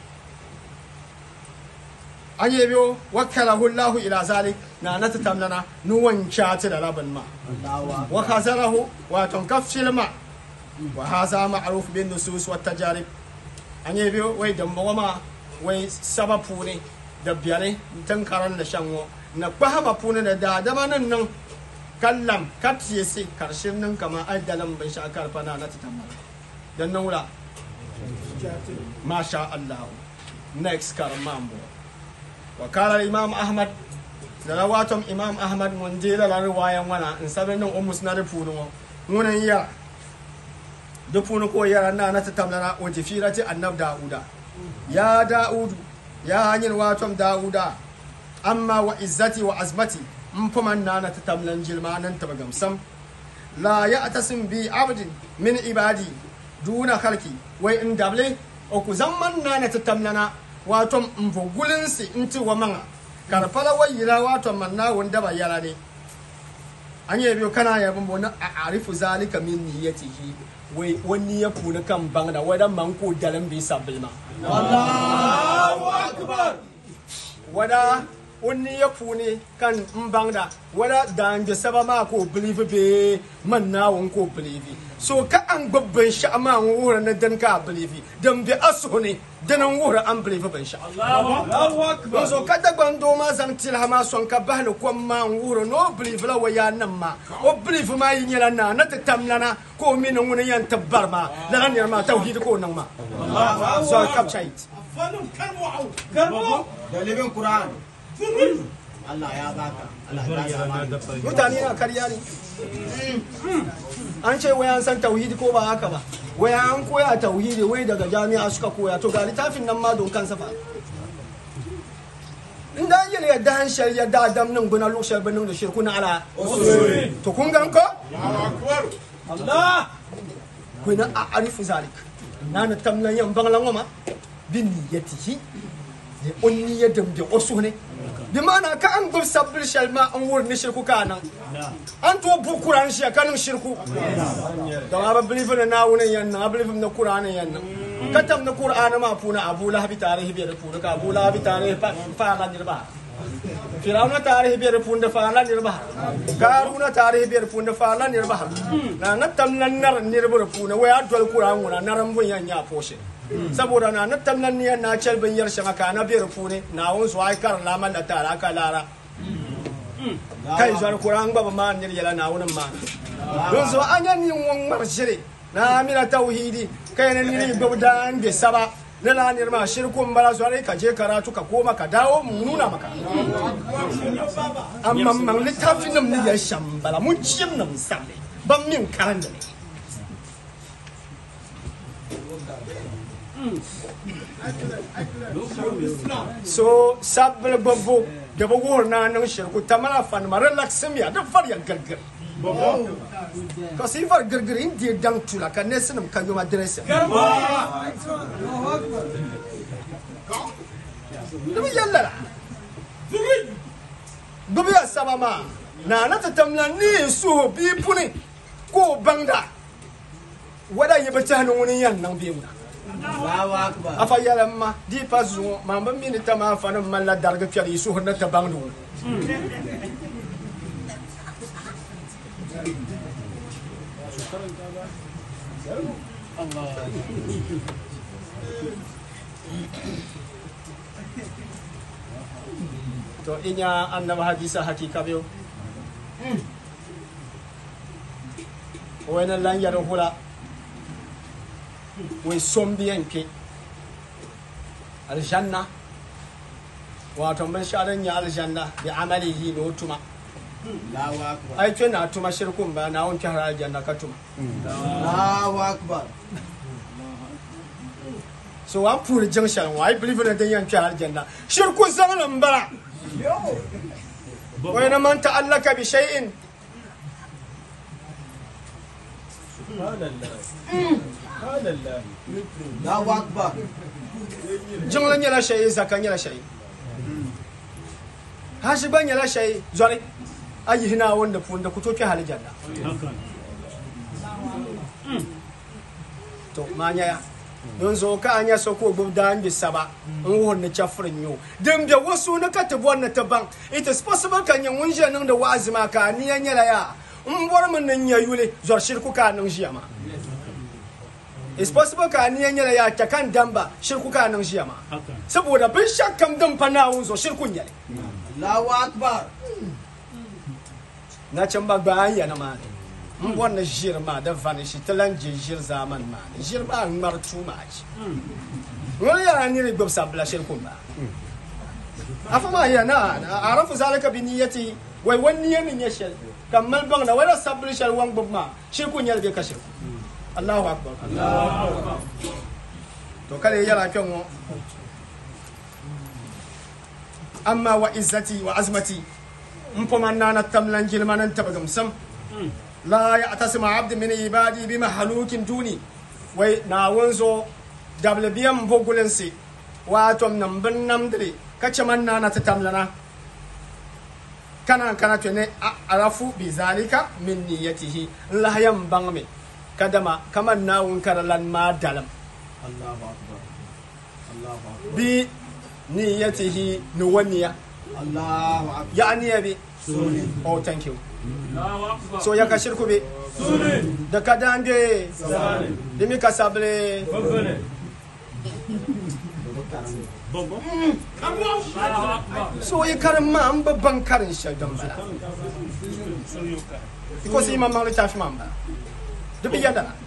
an yi biyo wakalahu Allahu ila zalik na na tamnana nuwan chati da laban ma Allahu Akbar. wa khazarahu wa tankafshil ma wa hadha ma'ruf bin nusus wa tajarib an yi biyo wai dan ma wai sababu ne da biyare tan karan da shanwo na kwahama pune da da dama nan nan kallam katiye sai karshen nan kama adalan bai sha karfa na na tamnana dan nan wura masha Allah next karmambo وقال الإمام أحمد لرواتم إمام أحمد من دير رواية وانا إن سبنا أمس نرفونه وانا يا دفونه كو يرى أننا نتتملنا وجفيرة النب داودا يا داود يا هنين واتم داودا أما وعزتي وعزمتي مفمن نانا تتملن جلما ننتبغم سم لا يأتسم بي عبد من عبادي دون خلقي وإن دبلي أكو زمن نانا تتملنا wato mvugulinsi nti wa manga karfala wa yira wato manna wanda ba yara ne an yi biyo kana ya bambo na a arifu zalika min niyyatihi wai wani ya funa kan bangda wadan man ko dalan bi sabbil ma Allahu Akbar. wada o niya puuni kan n baŋda wala daange saba maa ka o bilivi bee man naawuni ka o bilivi so ka an gbubi binshaɣu maa n wuhiri ni din ka a bilivi din be a suhu ni din n wuhiri an bilivi binshaɣu Allahu akbar. so ka dagban doo maa zaŋ tilha maa sɔŋ ka bahali kom maa n wuhiri ni o bilivi la wayaa nim maa o bilivi maa yi nyɛla naa na ti tam lana ka o mini ŋuni yɛn ti bari maa lala nira maa tawhidi ka o niŋ maa so capture it Karbo. Da living Quran. Allah ya baka. Allah ya baka. mutane na karya ne an ce wai an san tauhidi ko ba haka ba wai an koya tauhidi wai daga jami'a suka koya to ga littafin nan ma don kansa fa in da yele ya dan shari'a da adam nan guna lokacin banin da shirku na ala to kun gan ko Allah. kuna a arifu zalik na na tamlan yan banglan wama bin niyatihi ne onni ya dambe osu ne bi mana ka an gub sabbil shalma an wurin ni shirku kana an to bu kuran shi kanin shirku da ma ba believe na wurin yan na believe na qur'ani yan na katam na qur'ani ma puna abu lahabi tarihi bi da puna ka abu lahabi tarihi fa fa ga dirba firawuna tarihi biyar punda faala nirba garuna tarihi biyar punda faala nirba na na tamnan nar nirba puna waya dol kuran wuna naran bun yan ya poshe saboda na na tamnan niyan na chel bin yar shaka ka na biyar pune na won so ai kar laman da tara ka lara kai zuwa kuran ba ma nir yala na wunin ma don so anya ni won mar shire na amina tauhidi kai na ni gobdan be saba na la nirma shirkun bara zuwa ka je karatu ka koma ka dawo mu nuna maka amma man littafin nan ne ya shambala mun ciyam nan sale ban min karan da ne so sabbal babbo da ba gowar na nan shirku ta mana fan ma relaxim ya da far ya gargar ka sai far gargar inda ya dan tula ka ne sinum kan yi ma dressing Karbo. Dumi yallara. Dumi ya saba ma. Na na ta tamla ni su bi puni ko bangda. Wada yi bata hannun wani yan nan bi wuna. Allahu akbar. Afa yala ma di pa zuwa ma ban mini ta ma fa nan man la darga fiyar yi su hunna ta bangda wuna. To inya annaba hadisa hakika biyo. Wani lan yar hula. Wai son biyan ke. Aljanna. Wato ban sharan ya aljanna bi amalihi no tuma. Allahu akbar. Ai ce na tuma shirkun ba na wanke har aljanna ka tuma. Allahu akbar. So an puri junction wa I believe in the yanke aljanna. Shirkun zamanin bara. Wai na man ta'allaka bi shay'in Allahu akbar. jingla nyɛla shɛli zaka nyɛla shɛli hashi gba nyɛla shɛli zɔri a yihi naawuni di puuni di ku tooi kpɛ hali janna to maa nyɛya don zo ka a nyɛ so ka o gbubi daangi saba n wuhiri ni chɛfuri n nyɛ o din be wasu ni ka ti bɔri ni ti baŋ it is possible ka nyɛ ŋun ʒiya niŋdi wa'azi maa ka a niya nyɛla yaa n bɔri mi ni nyɛ yuli zɔri shiriku ka a niŋ ʒiya maa It's possible ka niya nyɛla yaa ta kan damba shirku ka niŋ ʒiya maa saboda binshaɣu kam din pa naawuni zuɣu shirku n nyɛli Allahu akbar. nachimba gbaan yɛna maa ni n bɔri ni ʒiri maa di vanishi ti lan je ʒiri zamani maa ni ʒiri maa ŋmari too much ŋuni yɛla niri gbubi sabbila shirku n baa afa maa yɛ na arafu zalika bi niyati wai wani niya ni nyɛ shɛli ka mali baŋda wala sabbili shɛli wan gbubi maa shirku n nyɛli bee ka shirku allahu akbar to kala yɛla kpɛ ŋɔ amma wa izzati wa azmati n poma nana tamlan jilma nan tabagam sam la ya'tasimu abdu min ibadi bi mahalukin duni wai na wanzo dabla biyan bogulinsi wato nan bin namdiri kace man nana ta tamlana kana kana to ne a- arafu bi zalika min niyyatihi la yan bangme kadama kaman nawun karalan ma dalam Allahu akbar. Allahu akbar. bi niyyatihi nuwaniya Allahu akbar. ya aniya bi oh thank you so ya ka shirku bi da ka dange dimi ka sable so yi karin ma an babban karin shaidan bala ko sai imam malik tafi man ba dubi yadda na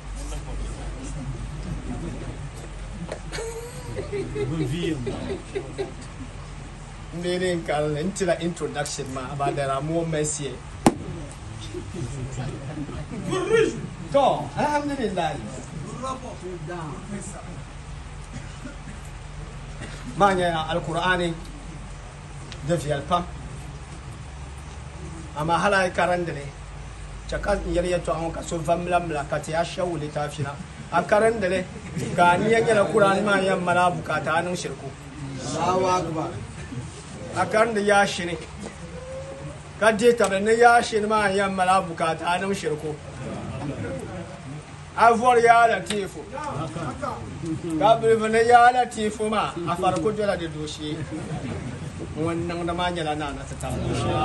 Meaning kal into the introduction ma about there are more mercy. To, alhamdulillah. Manya alqur'ani da fiyal pam. Amma hala karan da ne. Chaka yar yato an ka so famlam la ka ta shawule ta fina. A karan da ne. Ga ni yan yana qur'ani ma yan mala bukata nan shirku. Allahu akbar. a kan da ya shi ne ka je tabar na ya shi ne ma yan mala bukata nan shirko afuwar ya latifu ka birbi na ya latifu ma a farko jira da doshe wannan da ma nyala na na ta ta doshe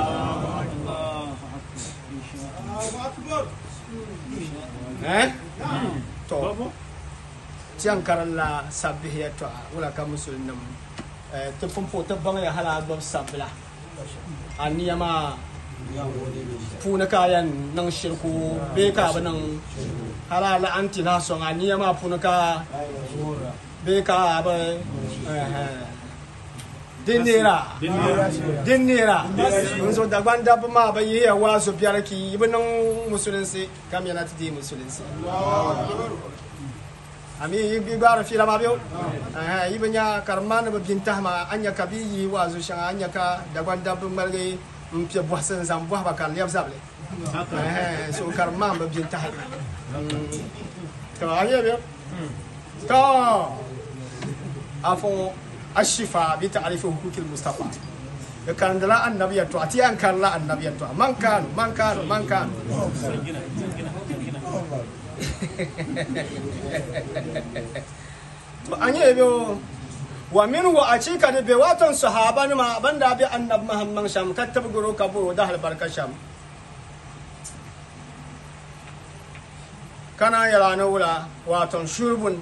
eh to tiyan karalla sabbihi ya to wala ka musulmin ti pumpo ti baŋ ya hala gbubi sabila a niyama puuni ka yɛn niŋ shirku bee ka bi niŋ hala la anti na sɔŋ a niyama puuni ka bee ka bi din neera din neera n zo dagban dabba maa bi yihiya waasu biɛri ki yi bi niŋ musulinsi kam yɛna ti dii musulinsi ami yi gbaara fila ma biyo yi bi nya karma ni bi bin tahama anya ka bi yi waazu shɛŋa anya ka dagban dabba ŋmaligi n piɛ bɔhisi n zaŋ bɔhaba ka lɛbi zabili so karma bi bin tahi to a yi biyo to a fo ashifa bi ta'rifi hukukil mustafa ya karandala annabiya to a ti an karla annabiya to man kanu man kanu man kanu to an yi biyo wa min wa a cika da bai watan sahaba ni ma banda bi annab muhammad sham kattab guru kaburo da halbarka sham kana yara na wula watan shurbun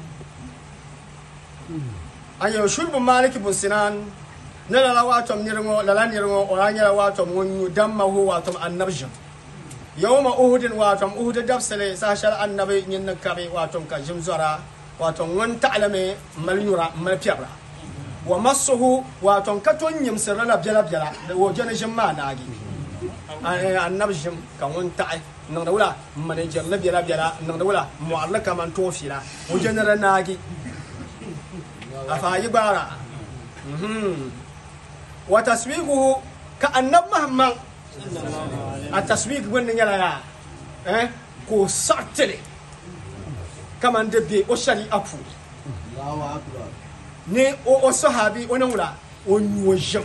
an yi shurbun maliki bin sinan na lala watan nirgo lala nirgo oranyar watan wunyu dan mahu watan annabjin yau ma uhudin watan uhudin dafsale sashar annabi yin na kabe watan ka jim zora watan wani ta'alame malnyura malfiyabra wa masuhu watan katon yim sirra bjala bjala da wajen jim ma nagi annabi jim kan wani ta'i nan da wula manajer la bjala bjala nan da wula mu'alla kaman tofila wajen ra nagi a fayi gbara wa taswiquhu ka annab muhammad a taswik wani yɛla ya eh ko sartili kaman da be o shari'a puuni Allahu akbar. ni o o sahabi o nan wula o nyuo jim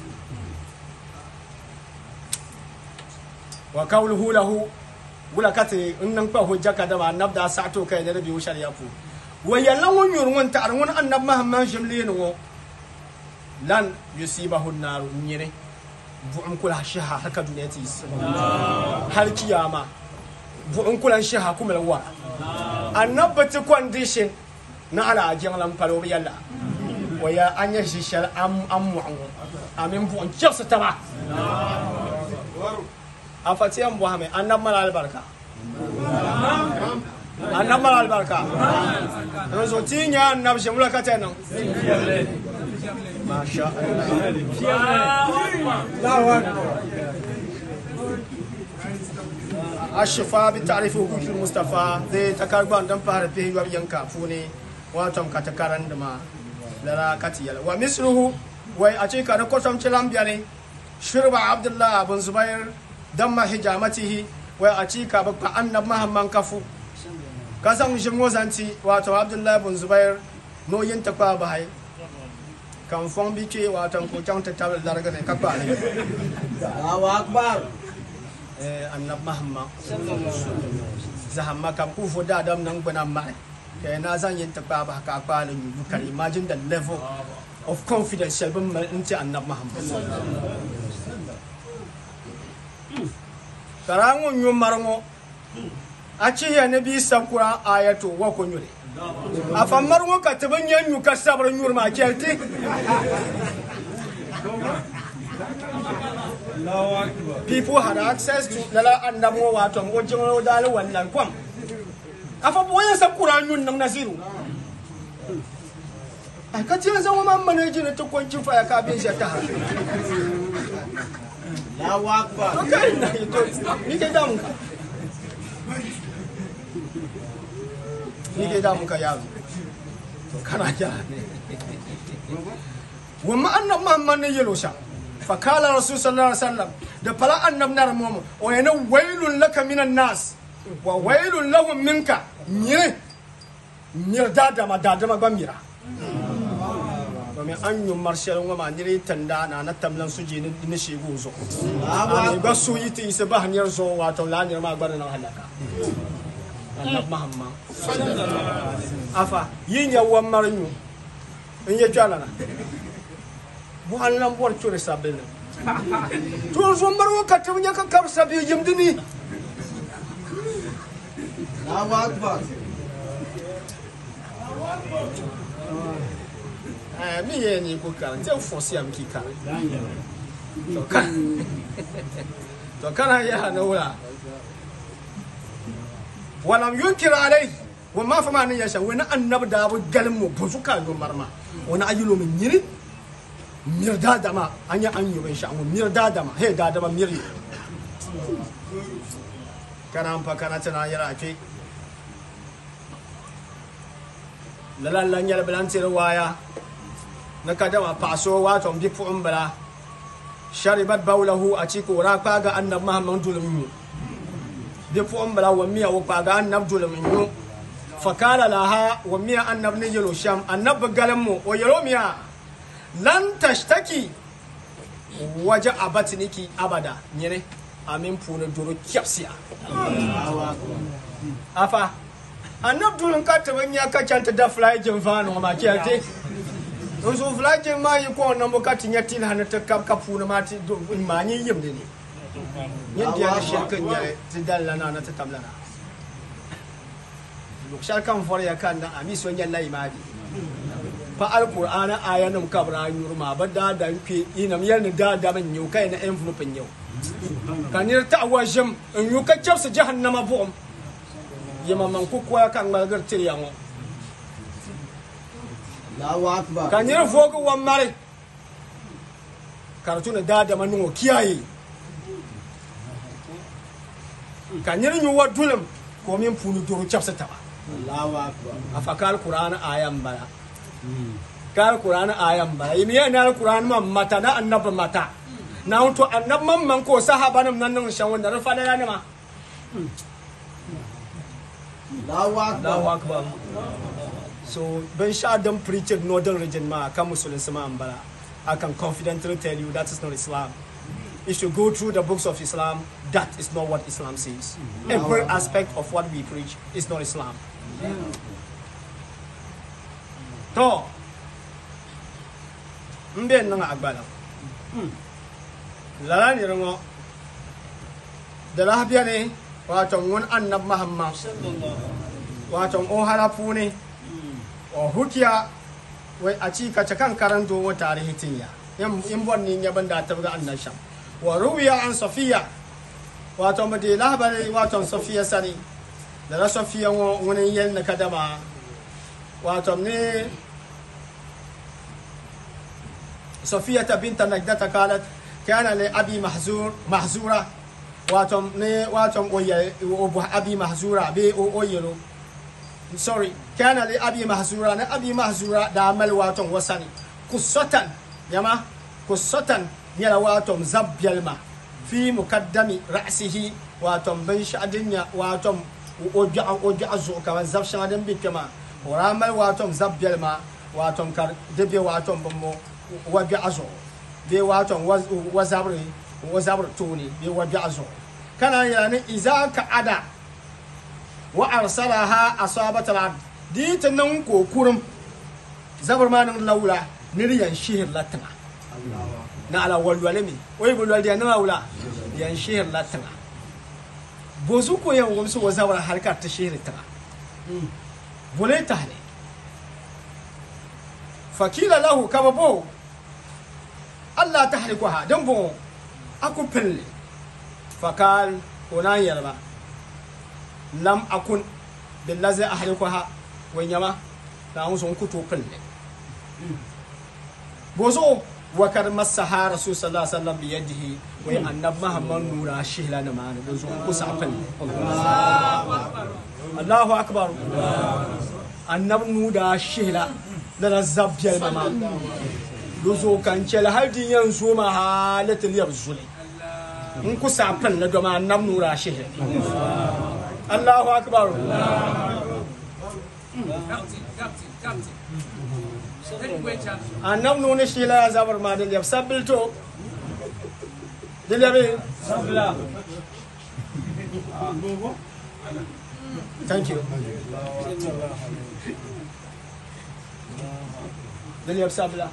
wa qawluhu lahu wula kati in nan kpa hujja ka da ma annab da sa'to kai da be o shari'a pu wa yalla won yur won ta won annab muhammad jim li no lan yusibahu an-naru nyire bu'un kula shaha haka duniya ta yi har kiyama bu'un kula shaha kuma lawa annabati condition na ala ajiyar lamfaro yalla waya an yi shishar an mu'an amin bu'un kyarsa ta ba a fatiyan buhame annab mara albarka annab mara albarka yanzu tinya annab shi mulaka ta nan masha Allah ashifa bi ta'rifi hukukil mustafa zai ta karban dan fara fi yuwar yanka fune wato ka ta karan da ma lara katiyal wa misluhu wai a ce ka da kwatam cilan biyare shirba abdullah bin zubair dan ma hijamatihi wai a ce ka ba annab mahamman kafu kasan shi mozanti wato abdullah bin zubair no yin ta kwa bahai kan fon bi ce wato ko can ta tabar darga ne ka kwa ne Allahu akbar. eh annab mahamman zahamma kam ku fo da dam nan gbana ma ke na zan yin ta kwa ba ka kwa ne yu kari imagine the level of confidence shall be nti annab muhammad kara ŋo nyu mari ŋo a chihiya ni bii sankura ayato wa ko nyuri a fa mari ŋo ka ti bi nyɛ nyu ka sabiri nyuri maa chɛli ti Allahu Akbar. people had access to lala annab ŋo wato o jiŋli o daali wannan kom a fa bo yɛn sankura nyun niŋ nasiru ai ka tiyan zan wama manaji ne ta kwancin faya ka bin shi ta har Allahu Akbar. to kai na yi to ni ke damun ka ni ke damun ka yaro to kana ja wa ma annab muhammad ne yelo sha fa kala rasul sallallahu alaihi wasallam da fala annab nar mu wa yana wailun laka minan nas wa wailun lahum minka mire mir dadama dadama ba mira domin an yi marshal wa ma nire tanda na na tamlan su je ni shegu zo a ba su yi ta isa ba hanyar zo wato lanir ma gwada na halaka annab muhammad afa yin yawan marinyu in ya jala na bu hallan buwar cure sabbin to zo marwa ka tabbanya ka kar sabbi jimdini Allahu Akbar. eh mi ye ni ko kar je fosi am ki kar to kan to kana ya na wala walam yunkir alai wa ma fama ni yasha wani annabi da bu galmu bu su ka yo marma wani ayulo min yiri mir da dama anya an yi ban sha mu mir da dama he da dama mir kana amfa kana tana yara ake lalallan yɛl bilan tiri waaya ni ka dama paɣaso wato bi puɣin bila sharibat baulahu a ci ko ra kpaaga annab mahamman dulim nyu bi puɣin bila wa miya wo kpaaga annab dulim nyu fakala laha wa miya annab ni yelo sham annab bi galim mu o yelo miya lan tashtaki waje abatiniki abada nyene amin puuni doro kyapsiya Allahu Akbar. afa annab dulun ka taba nya ka canta da fly jin vano ma kiyate don so fly jin ma yi ko nan ka tinya tin hana ta kap kapu na ma ti do ma ni yim de ni yin dia shirkan ya ti dalla na na ta tablana luk sharkan for ya kan da ami so nya lai ma di fa alqur'ana ayanum kabra yurma ba da da ke inam yar ni da da ban yau kai na envelope yau kanir ta wajim in yu ka chapsa jahannama bu'um yama man ko koya kan malgar tirya ngo Allahu Akbar. kan yir fogo wan mare karatu na dada man ngo kiyaye kan yir nyu wa dulim ko min punu duru chapsa taba Allahu Akbar. afakal qur'ana ayan bala kal qur'ana ayan bala yimi yana qur'an man mata na annab mata na to annab man man ko sahaba nan nan shan wanda rafa da ne ma Allahu Akbar. Allahu akbar so ban sha dan preacher northern region ma kan musulun sama ambara I can confidently tell you that is not Islam if you go through the books of Islam that is not what Islam says every aspect of what we preach is not Islam to mbe nan agbala lala ni rango da lahabiya ne wato wani annab Muhammad wato o halafu ne o hukiya wai a ci kace kan karanto wa tarihi tinya in bon ni ya banda ta ga annan sham wa ruwiya an safiya wato mu de labari wato safiya sani da na safiya wo wani yan na kadama wato ne safiya ta binta najdata kalat kana li abi mahzur mahzura wato ne wato oye obu abi mahzura be o oyelo sorry kana li abi mahzura na abi mahzura da amal waton wasani kusatan yama kusatan yala waton zabyalma fi mukaddami ra'sihi waton ban sha'adinya waton oji oji azu kama zab sha'adin bikama ramal waton zabyalma waton kar debe waton bammo wabi azu be waton wazabri wazabri tuni be wabi azu kana yana iza ka ada wa arsalaha asabat al-ard dit nan ko kurum zabar ma nan laula ned yan shihir la tẽŋa na ala wal wale mi oy bul wal dia na wula yan shihir la tẽŋa bozu ko yan wumsu wa zawara harkar ta shihir tẽŋa bole tahne fakila lahu kaba bo Allah tahrikuha dan bo aku pille fakal onan yarba lam akun billazi ahlikuha wa nyama ta hun sun kuto pille bozo wa kar masaha rasul sallallahu alaihi wasallam bi yadihi wa annab muhammad nura shihla na ma bozo ku sa pille Allahu akbar annab nuda shihla da na zabbiyar mama dozo kan cel har din yanzu ma halatul yab zule in ku sa pille do ma annab nura shihla Allahu akbar Captain, captain, captain. Heavyweight champion. annab nuna shi la zabar ma da yab sabil to dilabe thank you dil yab sabla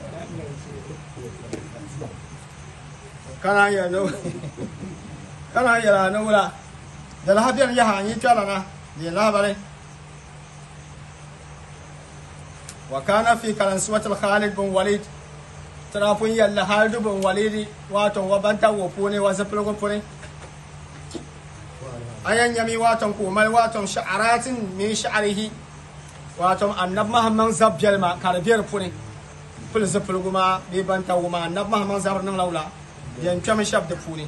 kana ya no kana ya la no la da la habiyan ya ha ni tala na ni la bare وكان في كلنسوة الخالد بن وليد ترافون يلا خالد بن وليد واتون وبنتا وفوني وزبلغ فوني أين يمي واتون كومال واتون شعرات من شعره واتون النب محمد زب جلما كاربير فوني فل زبلغ ما بيبنتا وما النب محمد زبر نملولا ين كم شاب دفوني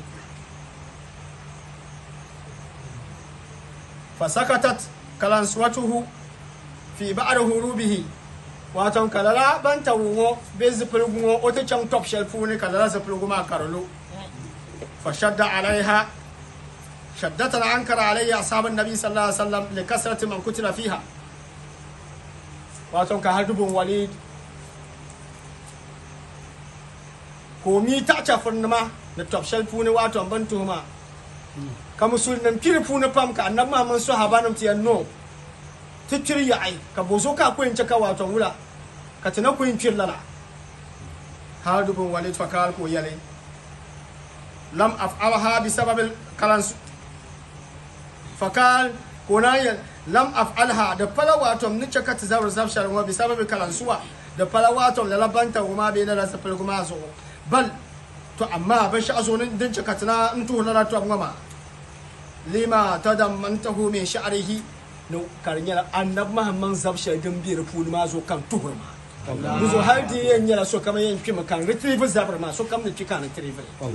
فسكتت كلنسوته في بعد هروبه waton kalala ban ta wuŋo be zipiligu ŋo o ti chaŋ top shɛli puuni ka lala zipiligu maa karilo fa shadda alaiha shaddatan ankara alayhi ashabu nabi sallallahu alaihi wasallam li kasrati man kutila fiha waton ka har dubun walid ko mi ta chafurnima ni top shɛli puuni waton ban tuhuma ka musulnim piri puuni pam ka annabi mahamad sahabanim ti yan no ti tiri yaɣi ka bozo ka kwen chaka wato wula ka tina kwen kiri lala har dubun walid fakal ko yale lam af'alha bi sababil kalan fakal ko na yal lam af'alha da fala wato ni chaka ta zawar zabshar wa bi sababil kalan suwa da fala wato la labanta kuma be na rasa fil kuma zo bal to amma ban shi azo nin din chaka tina in to na to ngama lima tadammantahu min sha'rihi no karinyala annab mahamman zabsha din biyar puni ma zo kan tuhur ma muzo har di yan yala so kama yan kima kan retrieve zabar ma so kam ne kika na retrieve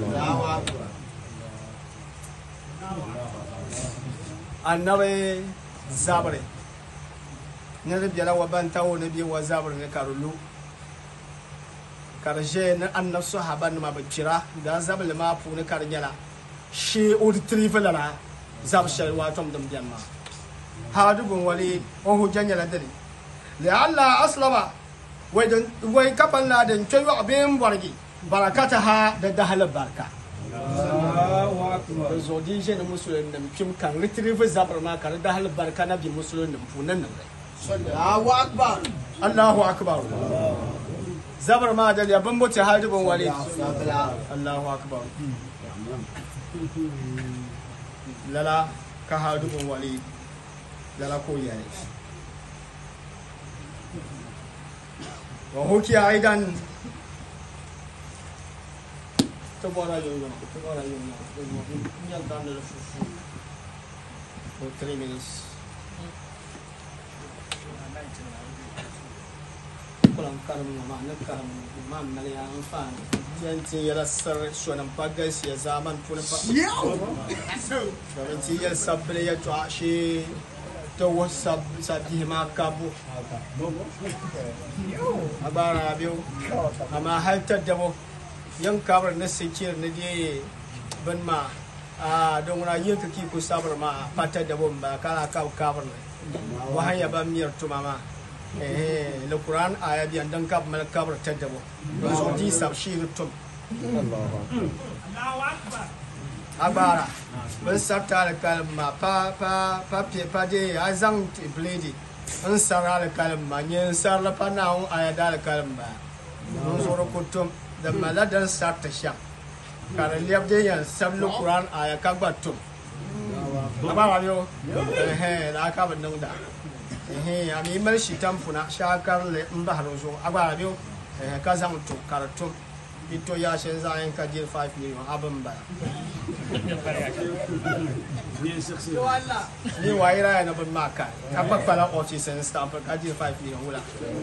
annabe zabare ne da biyala wa banta wo ne biya wa zabar ne karulu karshe na annab sahaba ma bakira da zabal ma puni karinyala shi o retrieve la zabsha wa tom dum janma hadu bun wali on hu janya la dare la alla aslama wai dan wai kaban la dan tayo abin bargi barakata ha da dahal barka da zodi je na musulun da kim kan retrieve zabar ma kan dahal barka na bi musulun da funan nan Allahu Akbar. Allahu akbar zabar ma da ya ban bote hadu bun wali Allahu akbar lala ka hadu bun wali lala ko yare wa hukiya aidan tabara yunga tabara yunga yan dan da fufu for 3 minutes kulan karam ma na karam ma na ya amfan yan tin yara sar shonan pagas ya zaman puna pa domin ti yar sabbin ya to ashe ta wasu sabbi ma kabo a bara biyu amma haltar da mu yan kabar na sikir na je ban ma a don wani yin kaki ku sabar ma fatar da bun ba kana kawo kabar ne wahan ya ban miyar tuma ma eh le quran aya biyan dan kab mal kabar tar da bu don so di sab shi tum abara ban sabta da kalma pa pa pa pe pa de a zang ti bledi an sara da kalma ne sar la pa na un aya da kalma nonzoro kutum da maladan sarta sha kare liabde yan sablu quran aya ka gba tum aba wa yo eh la ka ban nang da eh ami mal shi tampuna shakar le mbaharo zo aba wa yo eh ka zam to karatum ito ya shen za yan ka jil 5 million abin ba ni wa ira ya na ban maka ka ba pala ochi sen stamp ka jil 5 million wala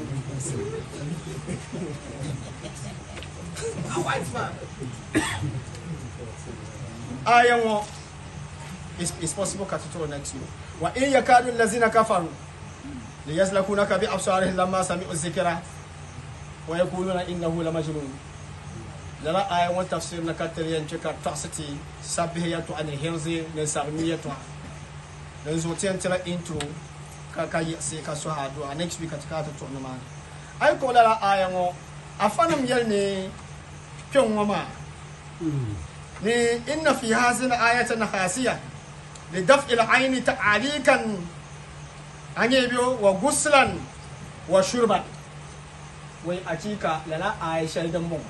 ayan wo is is possible ka tuto next year wa in yakadu allazina kafaru li yaslakunaka bi absarihim lamma sami'u dhikra wa yaquluna innahu lamajnun lala ayan wa tafsir na katar yanci ka tasiti sabihiyatu an hirzi ne sarmiyatu dan zo tiyan tira intro ka ka yi sai ka so hadu a next week ka ta to na ma ai ko lala ayan wo afanam yel ne kyon wama ni inna fi hazin ayatan khasiya li daf'il ayni ta'alikan anye biyo wa guslan wa shurban wai akika lala aisha dan mun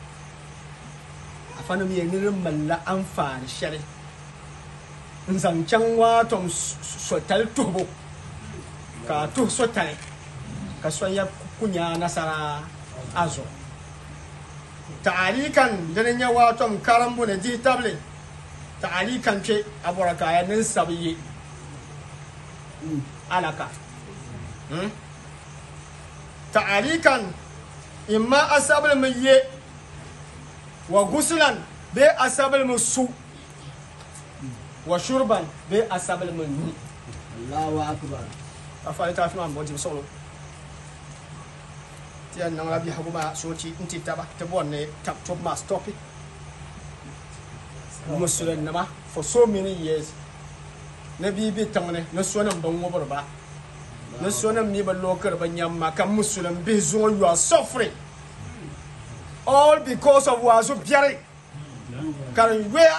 afana mi yenirin malla amfani shari zancen waton sotal tubo ka tu sotale ka son ya kunya nasara azo ta'alikan ganin ya waton karambu na ji table ta'alikan ce abura kaya nin sabiye alaka Hmm? ta'alikan imma asabul miye wa gusulan be asabul musu wa shurban be asabul munni Allahu akbar. afali ta fi ma mbɔnti sɔglo ti yan nang la bi hagu ma soci n ti taba ti bɔn ne tab top ma stopi musulun nama for so many years na bi bi tang ne na so nan ban wobor ba na so nan mi ba lokar ban yamma kan musulun bi zo you are suffering all because of wazo biare kan where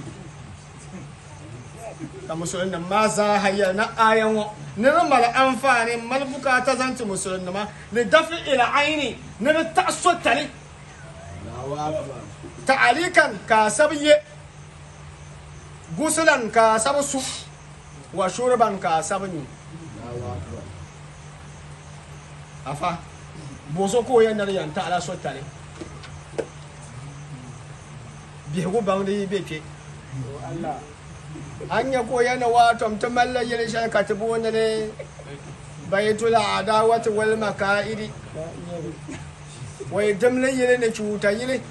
ka musulun nan ma za hayya na ayan wa nira mala amfani mal bukata zanti musulun ma li dafi ila aini nira ta so tali Allahu akbar. ta'alikan ka sabiye gusulan ka sabu su wa shurban ka sabni Allahu akbar. afa boso ko ya nar yan ta ala so tali bihu bangdi be pe Allah anya ko yana wa tom to malla yele shan katibu wanda ne baitul adawati wal makaidi wai damla yele ne cuta yele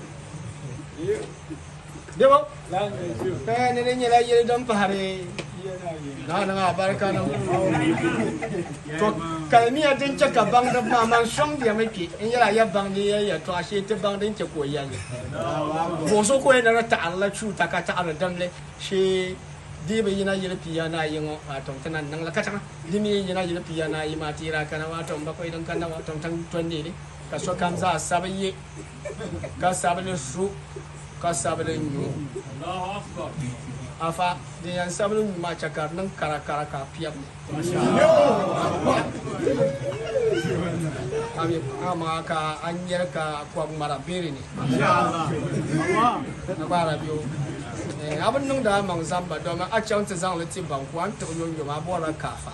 debo ka ne ne yele yele dan fahare na na barka na to kalmiya din ce ka bang da maman shong dia meke in yala ya bang ni ya to ashe ta bang din ce ko yan boso ko yana ta Allah cuta ka ta Allah damle shi di be yina yele piya na yingo atom tanan nang la katanga dimi yina yele piya na yi matira kana wato ba ko idan kana wato tan tonde ne ka so kan za sabaye ka sabale su ka sabale nyu afa de yan sabale nyu ma chakar nan kara kara ka piya ami ama ka anyar ka kwa mara bere ne na bara biyo eh abin nan da man zamba domin a can ta zan lati ban kwan ta yon yo ma bora kafa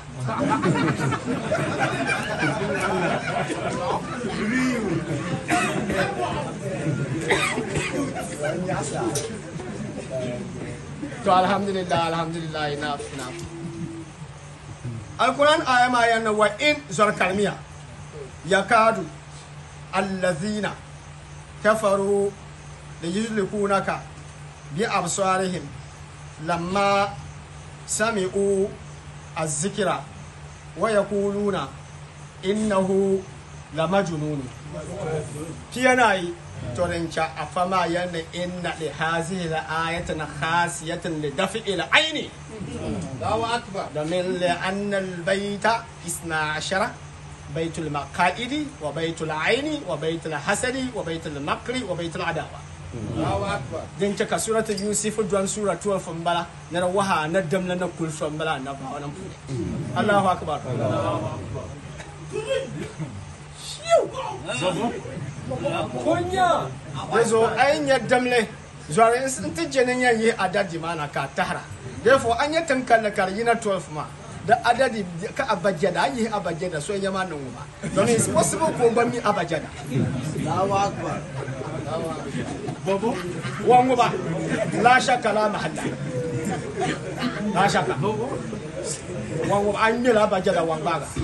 to alhamdulillah alhamdulillah enough enough alquran aya ma yana wa in zarkalmiya yakadu allazina kafaru da yuzlikunaka bi absarihim lamma sami'u az-zikra wa yaquluna innahu lamajnun kiyanai torencha afama yana inna li hazihi al-ayatan khasiyatan li daf'i al-aini Allahu akbar. domin li'anna al-bayta isna ashara بيت المقائد وبيت العين وبيت الحسد وبيت المكر وبيت العداوه Allahu akbar. din cika surata yusuf don sura 12 fambala na waha na damla na kul fambala na ba wannan fude Allahu akbar Kunya. yezo ayin ya damle zuwa in ti jenin yan yi adadi mana ka tahra therefore an yi tankalla kar yi na 12 ma da adadi ka abajada an yi abajada so ya ma nan ba don it's possible ko ba mi abajada Allahu Akbar. bobo wangu ba la shakka la mahalla la shakka wangu ba an yi la abajada wanga ga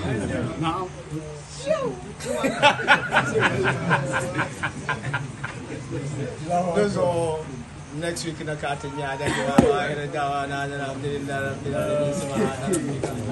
Dozo next week na katin ya da jawa ba irin dawa na da alhamdulillah rabbil alamin subhanahu wa ta'ala